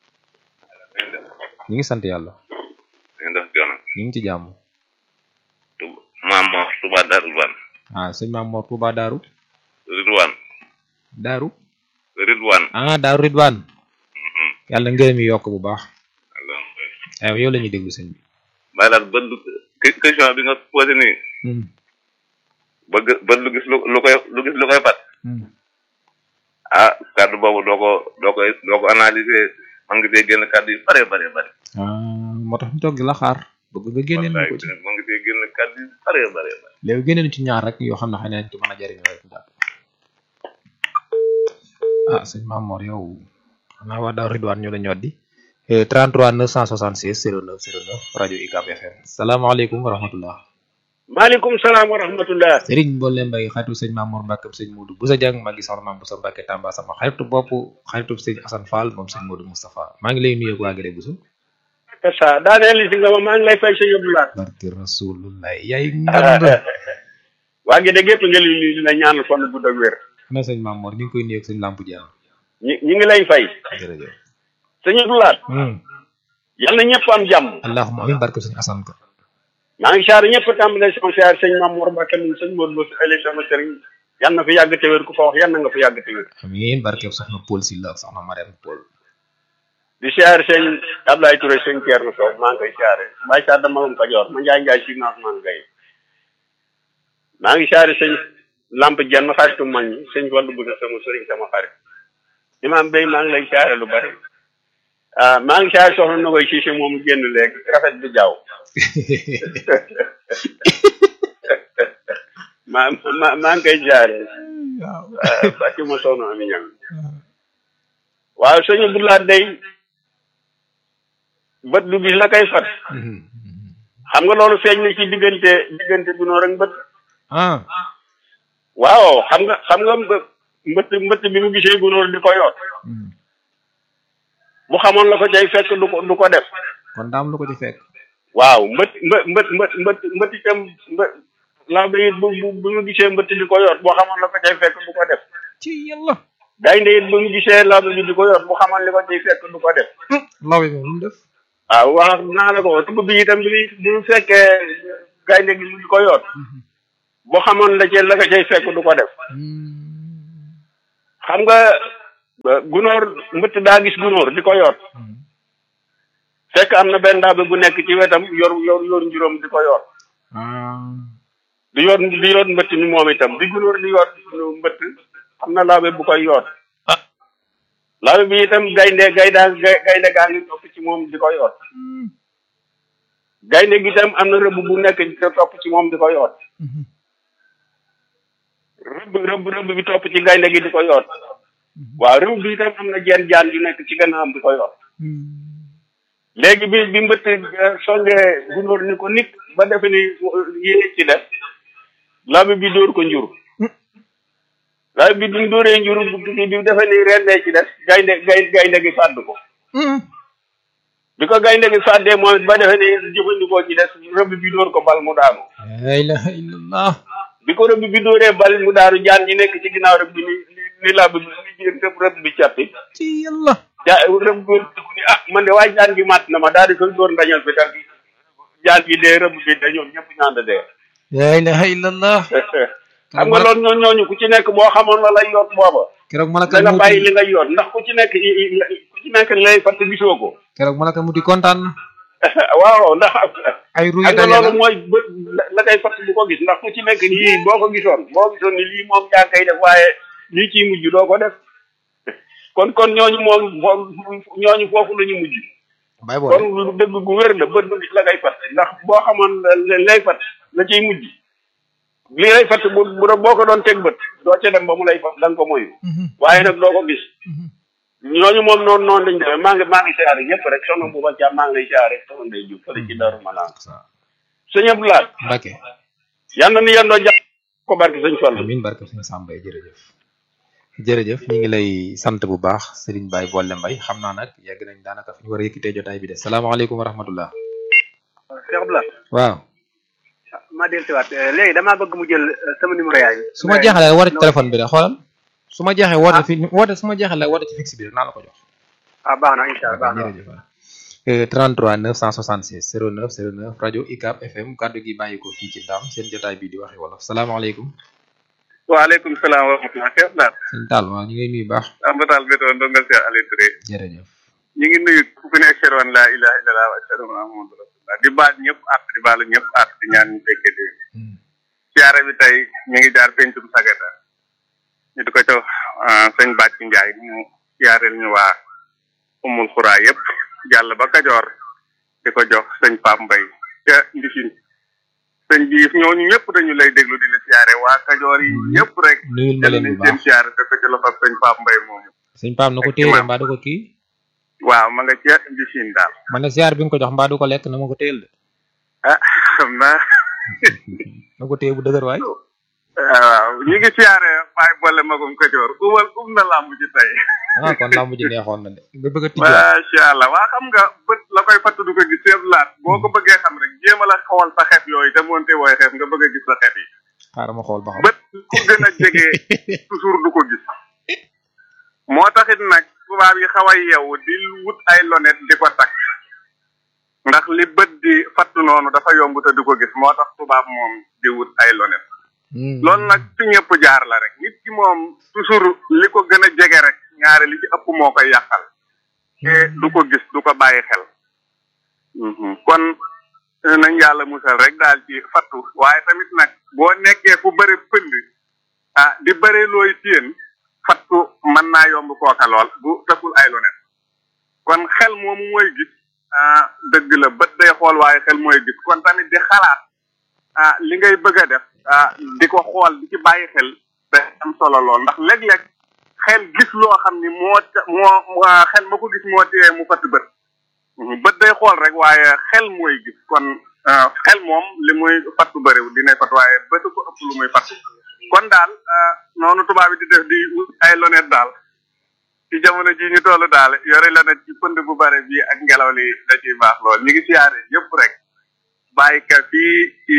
ñu ngi sant yàlla ñu ngi dox joona ñu ngi ci jàmm Touba maam Mor Touba Darou Ba ah sëñ Maam Mor Touba Daaru Ridwan Daaru Ridwan ah Daaru Ridwan yàlla ngërëm yi yokk bu baax aywa yow la ñuy déglu sëñ bi bàyyi daal bët lu que- question bi nga posé nii bëgg bët lu gis lu lu koy lu gis lu koy fat ah kàddu boobu doo ko doo koy doo ko analyser man ngi dee génn kàddu yu bare bare bare ah moo tax ñu toog di la xaar bëgg nga génneel ñu ko ci man ngi dee génn kàddu yu bare bare bare léegi génneel ci ñaar rek yoo xam ne xëy na ci mën a jëriñoo rek daal ah sëñ Maam Mor yow xanaa waa Daaru Ridwaan ñoo la ñoddi 33 966 09 09 rajo UCAB FM salaamaaleykum wa rahmatullah maaleykum salaam wa rahmatullah Serigne Mbolle Mbaye xaritu sëñ Maam Mor Mbàkke sëñ Modou Boussa Dieng maa ngi soxna Maam Boussa Mbàkke Tamba sama xaritu bopp xaritu sëñ Assane Fall moom sëñ Modou Moustapha maa ngi lay nuyu ak waa Gede Bousso c'est ça daaneel si nga ma maa ngi lay fay sa yóbbu laat barki rasulullah yaay ngand waa ngi dégg yëpp nga li li dina ñaanal fan bu dëgg wér ana sëñ Maam Mor ñu ngi koy nuyu ak sëñ Lamp Dieng ñi ñi ngi lay fay jërëjëf sa yóbbu laat yal na ñëpp am jàmm allahumma amin barke sëñ Assane ka maa ngi saar ñëpp tàmbale sama saar sëñ Maam Mor Mbacke moom sëñ Modou Lo si ay sama sëriñ yal na fi yàgg te wér ku fa wax yal na nga fi yàgg te wér amiin barke soxna Paul Sylla ak soxna Mariam Paul di siyaare sëñ Ablaye Touré sëñ Thierno Sow maa ngi koy siyaare Baye Sarr dama ko Kajoor ma Njaay Njaay si naas maa ngi koy maa ngi siyaare sëñ Lamp Jenn xaritu mag ñi sëñ Fallu Buda sama sëriñ sama xarit imaam Bey maa ngi lay siyaare lu bari ah maa ngi siyaare soxna Nogoy Cissé moom génn léegi rafet bi jaaw maa ma maa ngi koy siyaare bàcc ma soxna Ami Ñang waaw sëñ Abdoulaye day bët du gis la kay fat xam nga loolu feeñ na ci diggante diggante gunóor ak mbët ah waaw xam nga xam nga mbë- mbëtt mbëtt bi mu gisee gunóor di ko yoot bu xamoon la ko cay fekk du ko du ko def kon daam lu ko ci fekk waaw mbët mbët mbët mbët mbët mbët itam mbë laa ba it bu bu bu mu gisee mbëtt di ko yoot boo xamoon la ko cay fekk du ko def ci yàlla gaynde it bu mu gisee lawbe bi di ko yor bu xamoon li ko ciy fekk du ko def lawbe bi lu mu def waaw wax naa la ko tugg bi itam bi bu mu fekkee gaynde gi mu di ko yor bu xamoon la ci la ko cay fekk du ko def xam nga gunóor mbëtt daa gis gunóor di ko yor fekk am na benn lawbe bu nekk ci wetam yor yor yor njuróom di ko yor di yor di yor mbëtt mi moom itam di gunóor di yor mbëtt am na lawbe bu koy yor lawbe bi itam gaynde gayda gaynde gaa ngi topp ci moom di ko yor gaynde gi itam am na rëbb bu nekk di topp ci moom di ko yor rëbb rëbb rëbb bi topp ci gaynde gi di ko yor waaw rëbb bi itam am na jeen jaan yu nekk ci gannaawam di ko yor léegi bi bi mbëtt songee gunóor ni ko nit ba defe ni yéene ci def lawbe bi dóor ko njur lawbe bi bi mu dóoree njur bi defe ni rendee ci def gaynde gay gaynde gi fàdd ko bi ko gaynde gi fàddee moom it ba defe ni jëfandikoo ci des rëbb bi dóor ko bal mu daanu la ilaha illallah bi ko rëbb bi dóoree bal mu daanu jaan ñi nekk ci ginnaaw rëbb bi ni ni lawbe bi ni jén rëbb bi cappi ci yàlla ja rëbb bi ni ah man de waaye jaan gi màtt na ma daal di koy dóor ndañal fi tal jaan bi dee rëbb bi de ñoom ñëpp ñaand dee la ilaha illallah xam nga loolu ñoo ñooñu ku ci nekk boo xamoon la lay yoot booba keroog malaka da nga bàyyi li nga yoot ndax ku ci nekk ku ci nekk lay fatt gisoo ko keroog malaka muti kontaan na waaw ndax ay ruy xam nga loolu mooy bët la koy fatt bu ko gis ndax ku ci nekk nii boo ko gisoon boo gisoon ni lii moom yaa koy def waaye lii ciy mujj doo ko def kon kon ñooñu moom ñooñu foofu la ñu mujj bay kon lu dëgg gu wér la bët bu gis la koy fatt ndax boo xamoon lay fatt la ciy mujj li lay fatt bu bu boo ko doon teg bët doo ca dem ba mu lay fatt da nga ko moyu waaye nag doo ko gis ñooñu moom noonu noonu lañ demee maa ngi maa ngi siyaare ñëpp rek soxna bu ba maa ngi lay siyaare soxna Ndeye Diouf fële ci Darou Manaan sëñ Abdou Lahad Mbacke yal na ni yendoo jàpp ko barke sëñ Fall amiin barke sëñ Samba jërëjëf jërëjëf ñu ngi lay sant bu baax Serigne Baye Bolle Mbaye xam naa nag yegg nañ daanaka fi ñu war a yëkkitee jotaay bi de salaamaaleykum wa rahmatullah Cheikh Abdou Lahad waaw ma del siwaat léegi damaa bëgg mu jël sama numéro yaay su ma jeexalee woote ci téléphone bi de xoolal su ma jeexee woote fi woote su ma jeexalee woote ci fixe bi rek naa la ko jox ah baax na incha allah baax na jërëjëf 33 966 09 09 rajo ICAP FM kaddu gi bàyyi ko fii ci Ndam seen jotaay bi di waxe wolof salaamaaleykum waaleykum salaam wa rahmatulah Cheikh Abdou Lahad sëñ Tall waaw ñu ngi nuyu baax ambatal bi doon dongal Cheikh Aliou Touré jërëjëf ñu ngi nuyu ku fi ne ashhadu an laa ilaha illallah wa ashhadu anna muhammadan rasulullah di baal ñëpp at di baalu ñëpp at di ñaan ñu fekkee dé siyaare bi tey ñu ngi jaar pencum sagata ñu di ko jox sëñ Bàcc Njaay mu siyaareel ñu waa umul xuraa yëpp jàll ba Kajoor di ko jox sëñ Pape Mbay ca Ndifin sëñ bi ñooñu ñëpp dañu lay déglu di la siyaare waa Kajoor yi ñëpp rek nuyul ma leen bu seen baax siyaare te ko ci loxo sëñ Pape Mbay moomu sëñ Pape na ko téye mbaa du ko kii waaw ma nga ca Ndifin daal man ne siyaar bi nga ko jox mbaa du ko lekk na ma ko téyel de ah xam naa na ko téye bu dëgër waay waaw ñu ngi siyaare Baye Bolle magum Kajoor uwal um na làmb ji tey ah kon lamb ji neexoon na de nga bëgg a tijjiwaat macha allah waa xam nga bët la koy fatt du ko gis seet laat boo ko bëggee xam rek jéem a la xool sa xef yooyu te moonte wooy xef nga bëgg a gis sa xef yi xaaral ma xool ba xam bët ku gën a jege toujours du ko gis moo taxit nag tubaab yi xaw a yeewu di wut ay lonet di ko takk ndax li bët di fatt noonu dafa yomb te du ko gis moo tax tubaab moom di wut ay lonet loolu nag fi ñëpp jaar la rek nit ki moom toujours li ko gën a jege rek ñaare li ci ëpp moo koy yàqal te du ko gis du ko bàyyi xel kon nañ yàlla musal rek daal ci fattu waaye tamit nag boo nekkee fu bëri pënd ah di bëri looy téen fattu mën naa yomb kooka lool bu tëkkul ay lonet kon xel moomu mooy gis ah dëgg la bët day xool waaye xel mooy gis kon tamit di xalaat ah li ngay bëgg a def ah di ko xool di ci bàyyi xel day am solo lool ndax léeg-léeg xel gis loo xam ni moo moo xel ma ko gis moo tee mu fatt bët bët day xool rek waaye xel mooy gis kon xel moom li muy fattu bëriw dinay fatt waaye bëtu ko ëpp lu muy fatt kon daal noonu tubaab yi di def di ay lonet daal ci jamono ji ñu toll daal yore lonet ci pënd bu bare bi ak ngelaw li da ciy baax lool ñu ngi siyaare yëpp rek bàyyi ka fii ci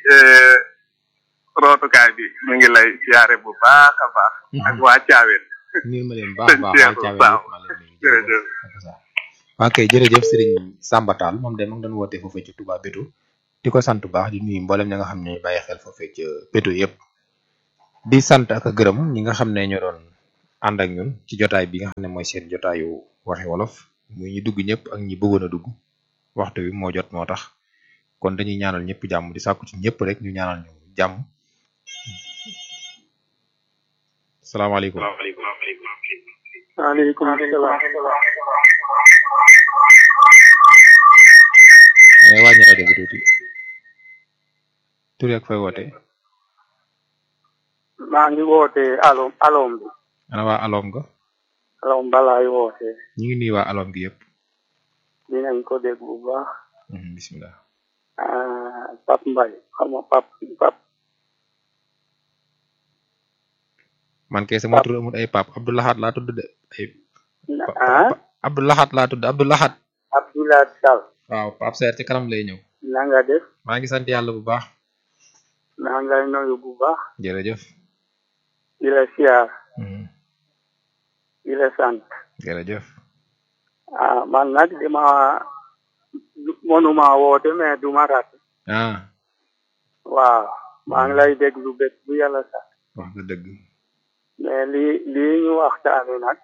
rootukaay bi mu ngi lay siyaare bu baax a baax ak waa caaween nuyu ma leen baax a baax waa caawe yëpp ma leen nuyu jërëjëf waa kay jërëjëf Serigne Samba Tall moom de ma ngi doon woote foofee ci Touba Bétou di ko sant bu baax di nuyu mboolem ñi nga xam ne bàyyi xel foofee ci Bétou yëpp di sant ak a gërëm ñi nga xam ne ñoo doon ànd ak ñun ci jotaay bi nga xam ne mooy seen jotaayu waxi wolof muy ñi dugg ñëpp ak ñi bëggoon a dugg waxtu bi moo jot moo tax kon dañuy ñaanal ñëpp jàmm di sàkku ci ñëpp rek ñu ñaanal ñu jàmm salaamaaleykum waaleykum salaam eh wàññi rajo bi tuuti tur ak fay woote maa ngi woote alom alom bi ana waa alom ga alom balaay woote ñu ngi nuyu waa alom gi yëpp dinañ ko dégg bu baax Mhm, bismillah ah Pap Mbay xam nga Pap Pap man kay sama tur amul ay pap Abdoulahat laa tudd de ay ah Abdoulahat laa tudd Abdoulahat Abdoulaye Sall waaw pap seer ci kanam lay ñëw na nga def maa ngi sant yàlla bu baax maa ngi lay nuyu bu baax jërëjëf di la siyaar Mhm, di la sant jërëjëf ah man nag dama mënuma woote mais duma rat ah waaw maa ngi lay déglu bés bu yàlla sax wax nga dëgg mais li lii ñu waxtaane nag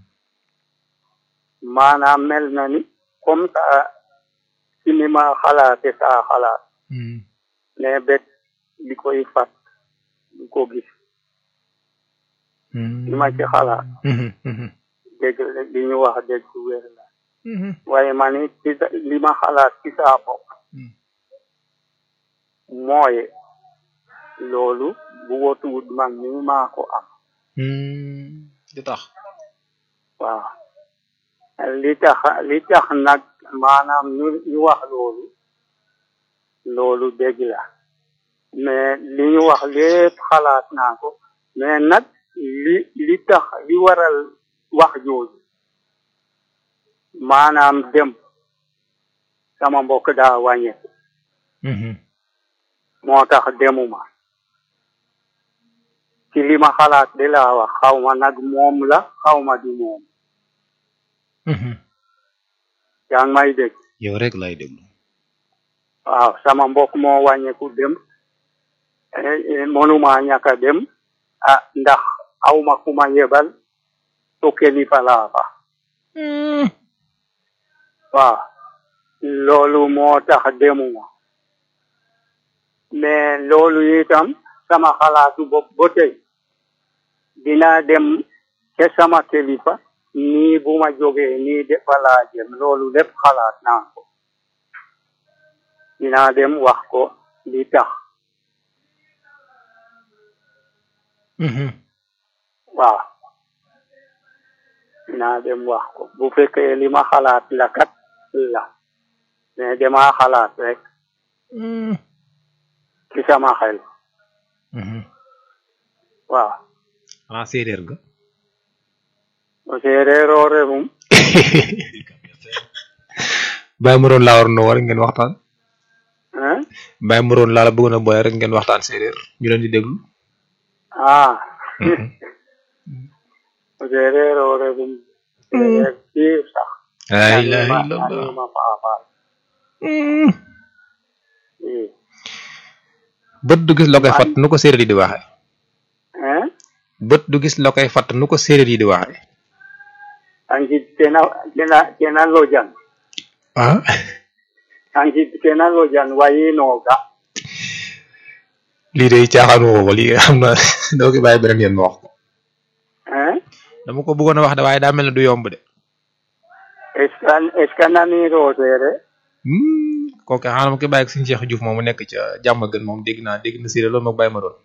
maanaam mel na ni comme ça ci ni ma xalaate saa xalaat mais bét li koy fat du ko gis li ma ci xalaat dégg li ñu wax dégg du wér la waaye ma ni ci sa- li ma xalaat ci saa bopp mooy loolu bu wotuwut man ni maa ko am du tax waaw li tax li tax nag maanaam ñu ñu wax loolu loolu dégg la mais li ñu wax lépp xalaat naa ko mais nag li li tax li waral wax jooju maanaam dem sama mbokk daa wàññeeku moo tax demuma ci li ma xalaat de laa wax xaw ma nag moom la xaw ma di moom yaa ngi may dégg yow rek lay déglu waaw sama mbokk moo wàññeeku dem eh, eh, mënuma ñàkk a dem ah ndax aw ma ku ma yebal to kilifa laa fa waaw loolu moo tax demuma mais loolu itam sama xalaatu bopp ba tey dinaa dem ca sama kilifa nii bu ma jógee nii defa laa jëm loolu lépp xalaat naa ko dinaa dem wax ko li tax waaw dinaa dem wax ko bu fekkee li ma xalaat la kat la mais dama xalaat rek ci sama xel waaw xanaa séeréer nga o seereeroo refum bàyyi mu doon laa war na war ngeen waxtaan hein bàyyi mu doon laa la bëggoon a boole rek ngeen waxtaan séeréer ñu leen di déglu ah o seereeroo refum seereer piir sax la ilaha Anima- illallah anima paapaal i bët du gis la koy fat nu ko séeréer yi di waxe hein bët du gis la koy fat nu ko séeréer yi di waxe angit kena kena kena lojan ah angit kena lojan wayinooga lii de caaxaan woo ko lii xam na doo ko bàyyi beneen yoon ma wax ko hein dama ko bëggoon a wax de waaye daa mel ne du yomb de est ce que est ce que naniroo seereer kooku xanaa ma koy bàyyi ak suñu Cheikh Diouf moom mu nekk ca jàmm gën moom dégg naa dégg na séeréer loolu ma bàyyi ma doon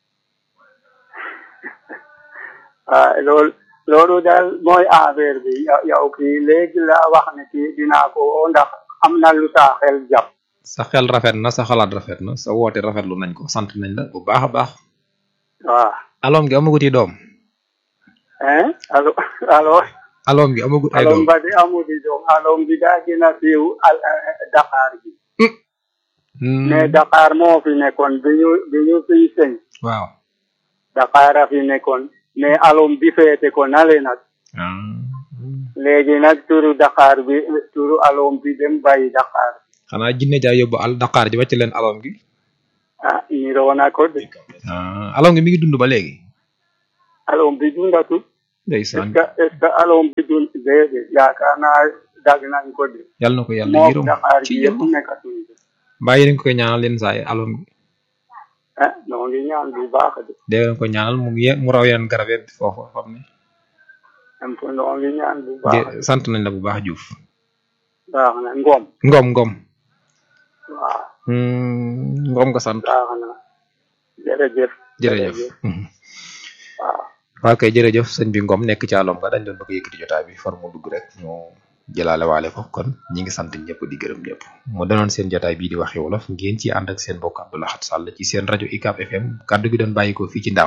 ah loolu loolu daal mooy affaire bi yow yow kii léegi la wax ne kii dinaa ko woo ndax am na lu saa xel jàpp sa xel rafet na sa xalaat rafet na sa woote rafetlu nañ ko sant nañ la bu baax a baax waaw aloom gi amaguti doom hein allo allo aloom gi amagut ay alom doom ba di amudi doom alom bi daa gën a siiw al Dakar bi mais Dakar moo fi nekkoon bi ñu bi ñu fiy sëñ waaw Dakar a fi nekkoon mais alom bi féete ko nale nag léegi nag turu Dakar bi turu alom bi dem bàyyi Dakar xanaa jinne jaa yóbbu al Dakar ji wàcc leen alom gi ah niroo na ko de ah alom gi mi ngi dund ba léegi alom bi dundatu est-ce ndeysaan que est-ce que alom bi dund déedéet yaakaar naa dag nañ ko de yàlla na ko yàlla moom yërëm Dakar ci bi yëpp nekkatuñ de bàyyi nañ ko koy ñaanal leen saa yi alom gi ah noo ngi ñaan bu baax de dee leen ko ñaanal mu ye mu raw yeneen garab yi foofu xam ne am ko noo ngi ñaan bu baax jë- sant nañ la bu baax Diouf baax na ngom ngom ngom waaw Hmm, ngom nga sant baax na jërëjëf jërëjëf waaw waaw kay jërëjëf sëñ bi ngom nekk ci alom nga dañ doon bëgg a yëkkati jotaay bi far mu dugg rek ñu jëlaale waale ko kon ñi ngi sant ñëpp di gërëm ñëpp mu danoon seen jotaay bii di waxi wolof ngeen ci ànd ak seen mbokk Abdou Lahad Sall ci seen rajo UCAB FM kaddu gi doon bàyyi ko fii ci ndam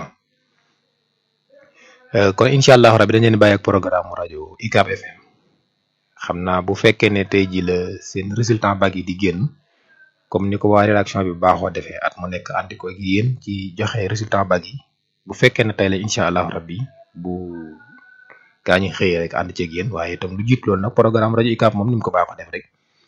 Euh, kon incha allah rabi dañ leen bàyyi ak programme rajo UCAB FM xam naa bu fekkee ne tey ji la seen résultat bag yi di génn comme ni ko waa rédaction bi baaxoo defee at mu nekk àndi ko ak yéen ci joxe résultat bag yi bu fekkee ne tey la incha allah rabbi bu gaa ñi xëyee rek ànd ceeg yéen waaye itam lu jiit loolu nag programme rajo UCAB moom ni mu ko baaxoo def rek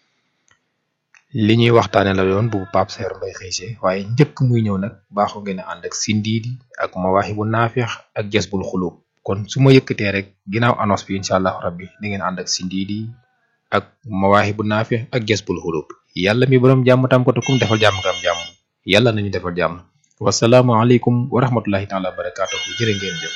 li ñuy waxtaane la doon bu Pape Seer Mbay xëysee waaye njëkk muy ñëw nag baaxoo ngeen a ànd ak sindiidi ak mawaaxi bu naafeex ak jasbul xulub kon su ma yëkkatee rek ginnaaw annonce bi incha allah rabbi di ngeen ànd ak sindiidi ak mawaaxi bu naafeex ak jasbul xulub yàlla mi borom jàmm tam ko te kum defal jàmm nga am jàmm yàlla nañu defal jàmm wasalaamualeykum wa rahmatullahi taala wa barakaatuhu jërë ngeen jëf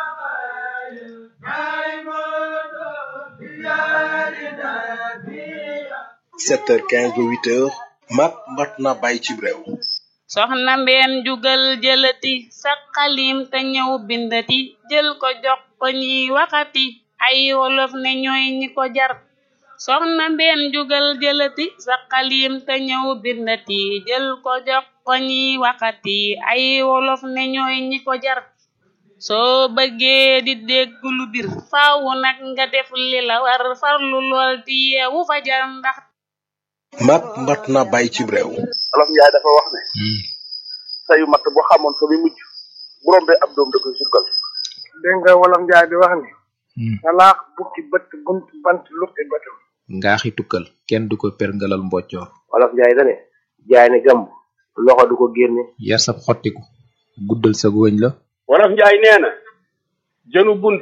7h15 ba 8h mat mat na bàyyi ci réew soxna mbeen jugal jëlati sa xalim te ñëw bindati jël ko jox ko ñiy waxati ay wolof ne ñooy ñi ko jar soxna mbeen jugal jëlati sa xalim te ñëw bindati jël ko jox ko ñiy waxati ay wolof ne ñooy ñi ko jar soo bëggee di dégg lu bir faawu nag nga def li la war farlu lool di yeewu fajar ndax mat mat na bàyyi ci réew olof njaay dafa wax ne sayu matt bu xamoon fa mi mujj bu rombee ab doom da koy sukkal dégg nga wolof njaay di wax ni salaax bukki bët bunt bant lukki bëtam ngaaxi tukkal kenn du ko perngalal mboccoor wolof njaay dane jaay ne gàmb loxo du ko génne yar sab xottiku guddal sa wëñ la wolof njaay nee na jënu bunt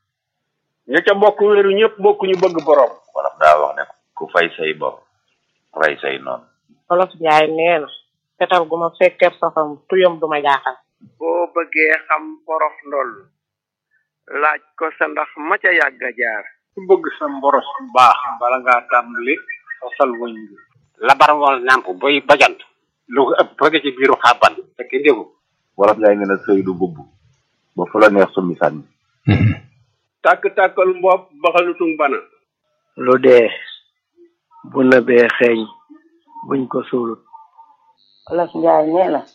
ña ca bokk wéeru ñëpp bokk ñu bëgg borom wolof daa wax ne ku fay say bopp rey say noonu wolof njaay nee na fetal gu ma fekkeeb safam tuyam du ma jaaxal boo bëggee xam porof ndoll laaj ko sa ndax ma ca yàgg a jaar ku bëgg sa mboros bu baax bala ngaa tàmbali sosal wëñ bi labar wal nàmp boy bajant lu ko ëpp bëgg ci biiru xàbban fekk ndégu wolof njaay nee na sëy du bubb ba fu la neex summi sànni tàkk-tàkkal mbopp baxalutung bana lu dee bu nëbee xeeñ buñ ko suulut wolof njaay nee na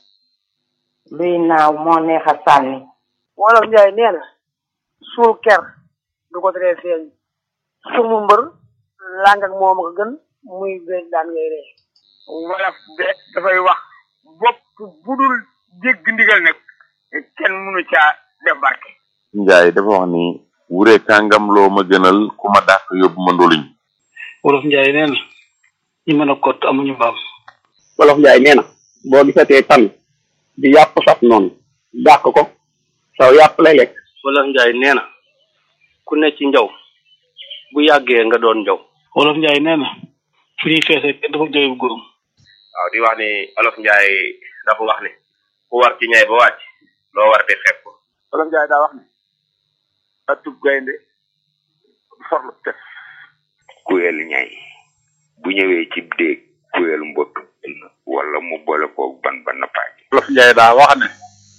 luy naaw moo neex a sànni wolof njaay nee na suul ker du ko teree feeñ sumu mbër làng ak moom ko gën muy béy daan ngay ree wolof de dafay wax bopp budul jégg ndigal nag kenn mënu caa def barke njaay dafa wax ni wure kàngam loo ma gënal ku ma dàq yóbbu ma ndoluñ wolof njaay nee na ñi mën a kott amuñu mbaam wolof njaay nee na boo gisatee tan di yàpp saf noonu dàq ko saw yàpp lay lekk wolof njaay nee na ku ne ci njaw bu yàggee nga doon njaw wolof njaay nee na fu ñuy feesee kenn dafa jooy bu góorum waaw di wax ni olof njaay dafa wax ni ku war ci ñay ba wàcc loo war di xeeb ko olof njaay daa wax ne atub gaynde forlu tef kuyel ñay bu ñëwee ci déeg kuyel mbott wala mu boole koog ban ba nappaaj wolof njaay daa wax ne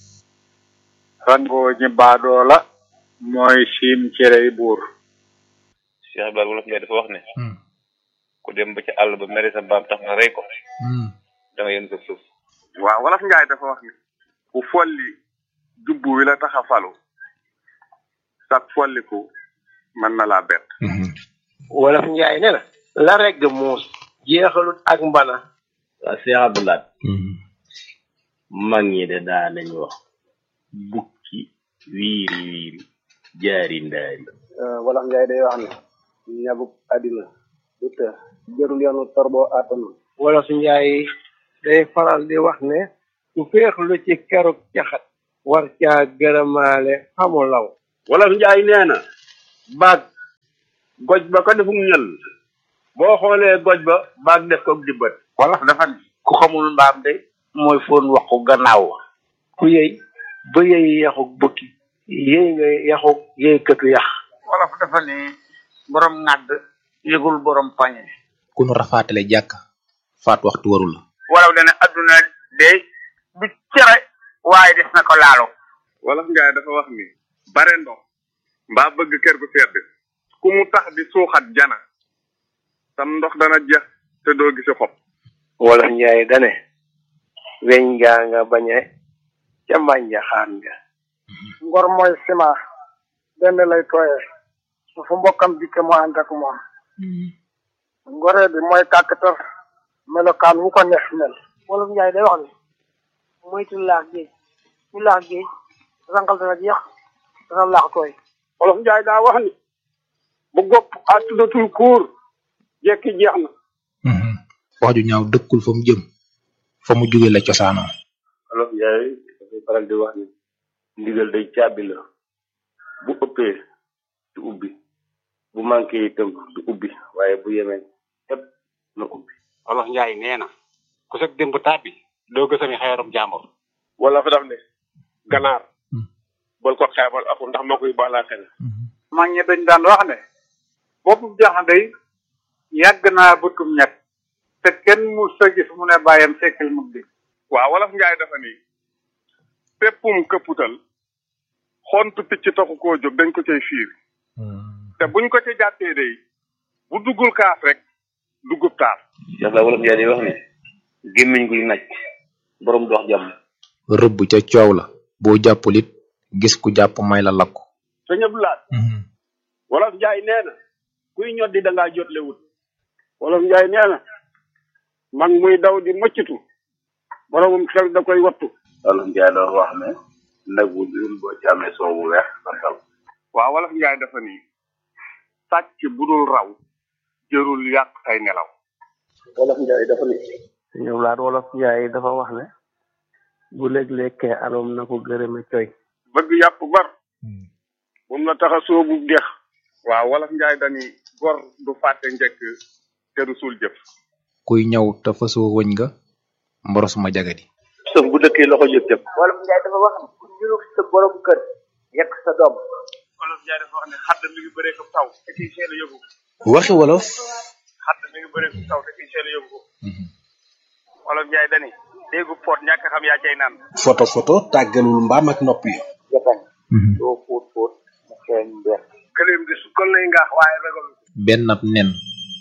rangoo ñi baadoo la mooy siim cerey buur Cheikh Ibrahima wolof njaay dafa wax ne ku dem ba ci àll ba mere sa mbaam tax nga rey ko da nga yën sa suuf waaw wolof njaay dafa wax ne ku folli jubbu wi la tax a falu sag folliku mën na laa bett wolof njaay nee na la regg muus jeexalut ak mbana waa Cheikh Abdoulaye mag ñi de daa nañu wax bukki wiiri wiiri jaari ndaari wolof njaay day wax ne ñabuk àddina du të jërul yoonu torboo àttanu wolof njaay day faral di wax ne su féexlu ci keruk caxat war caa gërëmaale xamu law wolof njaay nee na baag goj ba ko defum ñël boo xoolee goj ba baag def ko dibbat wolof dafa ne ku xamul mbaam de mooy foon waxu gannaaw ku yëy ba yëy yaxuk bukki yëy nga yaxuk yëy këtu yax wolof dafa ne borom ŋàdd yëgul borom pañe ku nu rafaatale jàkk faat waxtu waru la wolof dana adduna de du cere waaye des na ko laalo wolof njaay dafa wax ni bare ndox mbaa bëgg kër gu sedd ku mu tax di suuxat jana sam ndox dana jeex te doo gisi xob wolof njaay dane weñ ngaa nga bañe ca mbànja xaan nga ngor mooy ciment benn lay tooyee su fu mbokkam dikke mu ànd ak moom ngoree bi mooy kàkkatar melokaan wu ko neex mel wolof njaay day wax ne moytu laax géej ku laax géej rangal dana jeex dana laax tooy wolof njaay daa wax ni bu gopp àttudatul kuur jekki jeex na wax ju ñaaw dëkkul fa mu jëm fa mu jóge la cosaanoo olof njaay dafay faral di wax ni ndigal day caabi la bu ëppee du ubbi bu manqué itam du ubbi waaye bu yemee ëpp na ubbi wolof njaay nee na ku sag démb tàbbi doo gësami xeerum jàmbur wala fa daf ne ganaar bal ko xeebal aku ndax moo koy baalaa xel mag ñi dañ daan wax ne boppu jaxandey yàgg naa bëtum ñett te kenn mu sa gis mu ne bàyyam sekkal mug di waaw wolof njaay dafa ni péppum këpputal xontu picc taxu koo jóg dañ ko cay fiir te buñ ko ca jàppee day bu duggul kaaf rek duggub taar ndax la wolof njaay day wax ni gémmiñ guy naj borom dox jàmm rëbb ca coow la boo jàppul it gis ku jàpp may la lakku te ñëpp laat wolof njaay nee na kuy ñoddi da ngaa jotle wut wolof njaay nee na mag muy daw di mëccitu boromum xel da koy wattu wolof njaay doon wax ne nag wu dul boo ci amee soow bu weex sa dal waaw wolof njaay dafa ni sàcc bu dul raw jërul yàq say nelaw wolof njaay dafa ni ñëw laat wolof njaay dafa wax ne bu léeg-lékkee aloom na ko gërëme coy bëgg yàpp bar bum la tax a soobu dex waaw wolof njaay dani gor du fàtte njëkk te du suul jëf kuy ñaw te fasoo wëñ nga mboros ma jagadi sëf bu dëkkee loxo jëf jëf wolof njaay dafa wax ne ku ñurug sa borom kër yekk sa doom wolof njaay dafa wax ne xadd mi ngi bëree ko taw te kiy seel a yóbbu waxi wolof xadd mi ngi bëree ko taw te kiy seel a yóbbu wolof njaay dani déggu pot ñàkk xam yaa cay naan photo photo tàggalul mbaam ak nopp yi jafañ doo fóot fóot mu xeeñ mbeex këleem di sukkal lay ngaax waaye ragal benn ab nen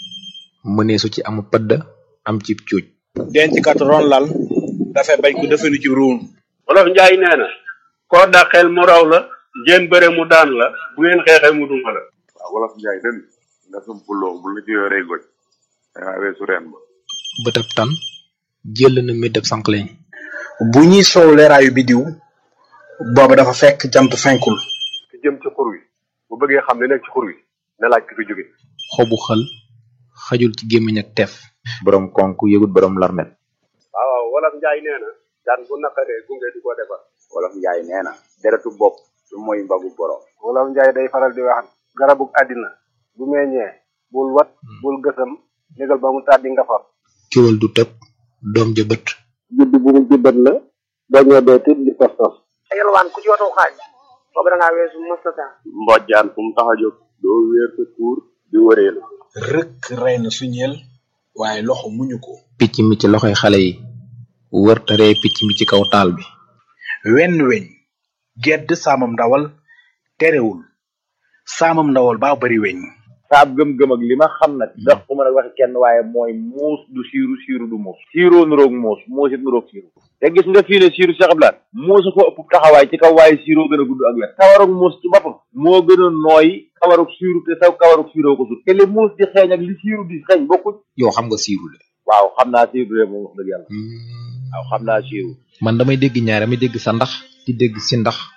mënee su ci amu pëdd am ci cuuj denc kat ron lal dafay bañ ko defenu ci ruum wolof njaay nee na koo dàqeel mu raw la ngeen bëre mu daan la bu ngeen xeexee mu duma la waaw wolof njaay den nga sumpuloo bu la ci yoree goj dangaa weesu reen ba bëtab tan jël na méddab sànqleñ bu ñuy soow leeraayu bidiw booba dafa fekk jant fenkul ki jëm ci xur wi bu bëggee xam li nekk ci xur wi na laaj ki fi jóge xobu xël xajul ci gémmiñ ak teef borom konk yëgut borom larmet waaw waaw wolof njaay nee na daan bu naqaree gunge di ko defar wolof njaay nee na deretu bopp du mooy mbagu borom wolof njaay day faral di wax garabug àddina bu meññee bul wat bul gësam négal ba mu tàddi nga far kiwal du tëb doom ja bët judd bu mu jubbat la boo ñëwee tit di tos tos yalwaan ku ci watu xaaj boobu da ngaa weesu mustata mbojjaan fu mu tax a jóg doo wéer sa tuur di wëree la rëkk rey na suñeel waaye loxo muñu ko picc mi ci loxoy xale yi wër taree picc mi ci kaw taal bi wenn weñ gedd saamam ndawal terewul saamam ndawal baa bari weñ saab gëm-gëm ak li ma xam nag ndax ku mën a waxi kenn waaye mooy muus du siiru siiru du muus siiroo nuroog muus muus it nuroog siiru te gis nga fii ne siiru Cheikh Abdoulaye muusu ko ëpp taxawaay ci kaw waaye siiroo gën a gudd ak wet kawarug muus ci boppam moo gën a nooy kawarug siiru te saw kawarug siiroo ko sut te li muus di xeeñ ak li siiru di xeeñ bokkuñ yow xam nga siiru de waaw xam naa siiru de moom wax dëgg yàlla waaw xam naa siiru man damay dégg ñaar damay dégg sa ndax di dégg si ndax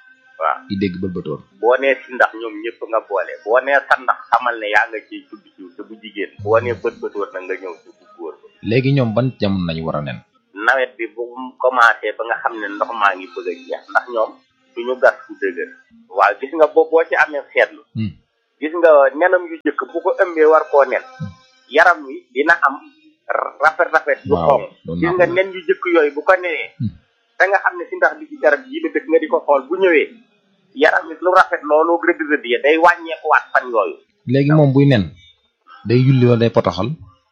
waaw di dégg bëlbatoor boo nee si ndax ñoom ñëpp nga boole boo nee sa ndax xamal ne yaa nga ciy tudd ci te bu jigéen boo nee bët bëtoor nag nga ñëw ci bu góor ba léegi ñoom ban jamono nañu war a nen nawet bi bu mu commencé ba nga xam ne ndox maa ngi bëgg a jeex ndax ñoom duñu gas fu dëgër waaw gis nga boo boo ci amee seetlu gis nga nenam yu jëkk bu ko ëmbee war koo nen yaram wi dina am rafet rafet yu xonq gis nga nen yu jëkk yooyu bu ko nenee da nga xam ne si ndax bi ci garab yi la dëkk nga di ko xool bu ñëwee yaram wi lu rafet loolu rëdd rëdd ya day wàññeekuwaat fan yooyu léegi moom buy nen day yulli wala day potaxal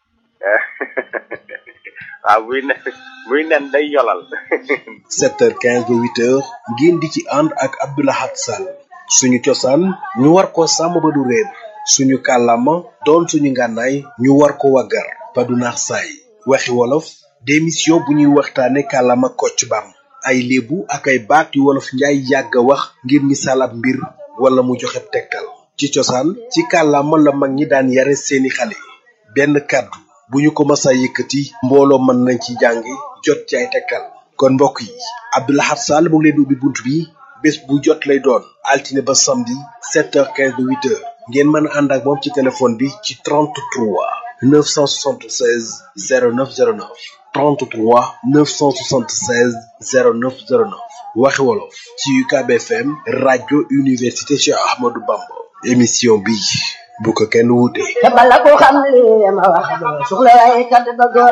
waaw buy nen buy nen day yolal 7h15 ba 8h ngeen di ci ànd ak Abdoulahat Sall suñu cosaan ñu war ko sàmm ba du réer suñu kàllaama doon suñu ngànnaay ñu war ko waggar ba du naax saay waxi wolof démission bu ñuy waxtaane kàllaama kocc bam ay léebu ak ay baat yu wolof njaay yàgg a wax ngir misaal ab mbir wala mu joxe tegtal ci cosaan ci kàllaama la mag ñi daan yare seeni xale benn kàddu bu ñu ko masa yëkkati mbooloo mën nañ ci jàngi jot ci ay tegtal kon mbokk yi Abdoulahat Sall mu ngi leen di ubbi bunt bi bés bu jot lay doon altine ba samedi 7h15 ba 8h ngeen mën a ànd ak moom ci téléphone bi ci 33 976 0909 33 976 0909 waxi wolof ci UCAB FM rajo université Cheikh Ahmadou Bamba émission bi bu ko kenn wuute. te bala ko xam li ma wax doo soxla waaye kat ba góor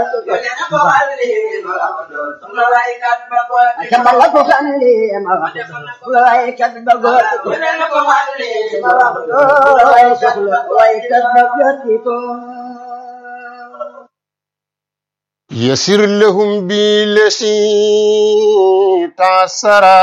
te bala ko xam li ma wax doo soxla waaye kat ba góor ma wax doo waaye soxla waaye kat ba góor ko يسر لهم بالذي تعسرا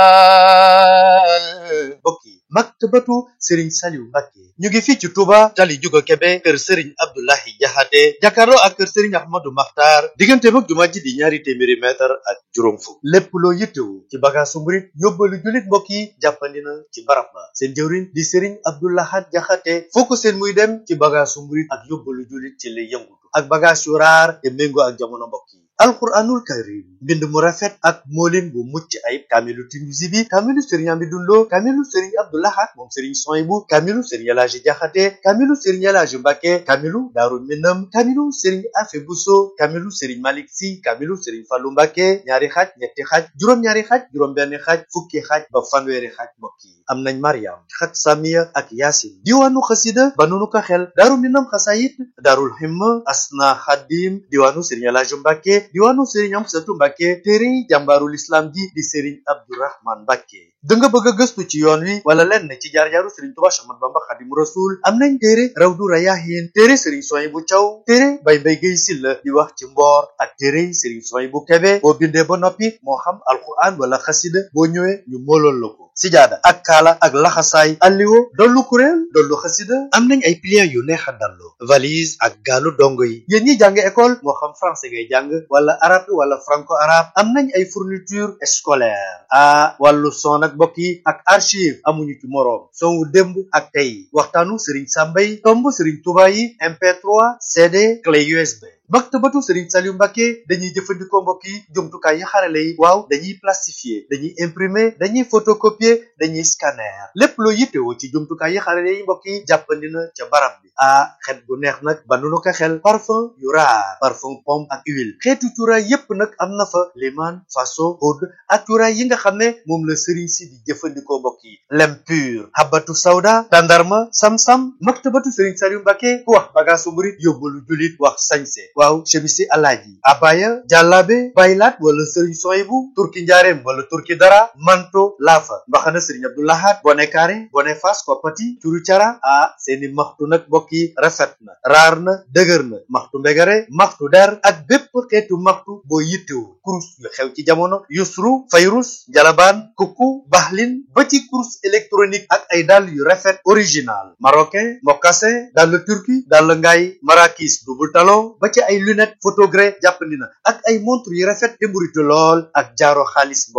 bokki maktabatu Serigne Saliou Mbacké ñu ngi fii ci Touba tali Juga Kebe kër Serigne Abdoulahi Jaxate jàkkaarloo ak kër Serigne Ahmadou Makhtar diggante mag jumaa ji di ñaari téeméeri mètre ak juróom fukk lépp loo yittewu ci bagaasu murit yóbbalu jullit mbokk yi jàppandi na ci barab ba seen jëwriñ di Serigne Abdoulahat Jaxate foo ko seen muy dem ci bagaasu murit ak yóbbalu jullit ci lay yëngutu ak bagaas yu raar te méngoo ak jamono mbokk yi alquranul karim mbind mu rafet ak moolin bu mucc ayib kaamilu Tinuusi bi kaamilu Serigne Amidou Lo kaamilu Serigne Abdoulahat moom Serigne Soyibu kaamilu Serigne Elaaji Jaxate kaamilu Serigne Elaaji Mbàkke kaamilu Daaru Minam kaamilu Serigne Afe Buso kaamilu Serigne Malik Si kaamilu Serigne Fallu Mbàkke ñaari xaaj ñetti xaaj juróom-ñaari xaaj juróom-benn xaaj fukki xaaj ba fanweeri xaaj mbokk yi am nañ Mariam xat Samiya ak Yaasin diwaanu xasida ba nunu ko xel Daaru Minam xasayit Daarul Himma Asna Xadim diwaanu Serigne Elaaji Mbàkke diwaanu Serigne Amsatu Mbàkke téere jàmbaarul islam ji di Serigne Abdourahman Mbàkke da nga bëgg a gëstu ci yoon wi wala lenn ci jaar-jaaru Serigne Touba Ahmadu Bamba Xadimu Rasul am nañ téere Rawdu Rayaahin téere Serigne Soyibu Caw téere Bay Mbay Gay Silla di wax ci mboor ak téere Serigne Soyibu Kebe boo bindee ba noppi moo xam alquran wala xasida boo ñëwee ñu moolool la ko sijaada ak kaala ak laxasaay alliwo dollu kuréel dollu xasida am nañ ay pliants yu neex a dallu valise ak gaalu dongo yi yéen ñi jàng école moo xam français ngay jàng wala arabe wala franco arabe am nañ ay fourniture scolaire ah wàllu son ak mbokk yi ak archive amuñu ci moroom son wu démb ak tey waxtaanu Serigne Samba yi tomb Serigne Touba yi MP3 CD clé USB maktabatu Serigne Saliou Mbacké dañuy jëfandikoo mbokk yi jumtukaay yi xarale yi waaw dañuy plastifier dañuy imprimer dañuy photocopier dañuy scanner lépp loo yittewoo ci jumtukaay yi xarale yi mbokk yi jàppandi na ca barab bi ah xet bu neex nag ba nu ko xel parfum yu raar parfum pomme ak huile xeetu cuuraay yépp nag am na fa liman faso oud ak cuuraay yi nga xam ne moom la Serigne si di jëfandikoo mbokk yi lem pur habatu sawda tandarma sam-sam maktabatu Serigne Saliou Mbacké ku wax bagaasu murit yóbbalu julit wax sañse waaw chemisi alaaji abaya jàllaabe baylaat wala sëriñ soyibu turki njaareem wala turki dara manto laafa mbaxana sëriñ abdoulahat bone kaare bone fas koppati curu cara ah seeni maxtu nag mbokk yi rafet na raar na dëgër na maxtu mbegare maxtu der ak bépp xeetu maxtu boo yittewu kurus yu xew ci jamono yusru fayrus njalabaan kukku baxlin ba ci kurus électronique ak ay dàll yu rafet original marocain mocassin dàll turki dàll ngaay marakis double talon ba ci ay lunette photogré jàppandi na ak ay montre yu rafet te mburitu lool ak jaaro xaalis mbokk yi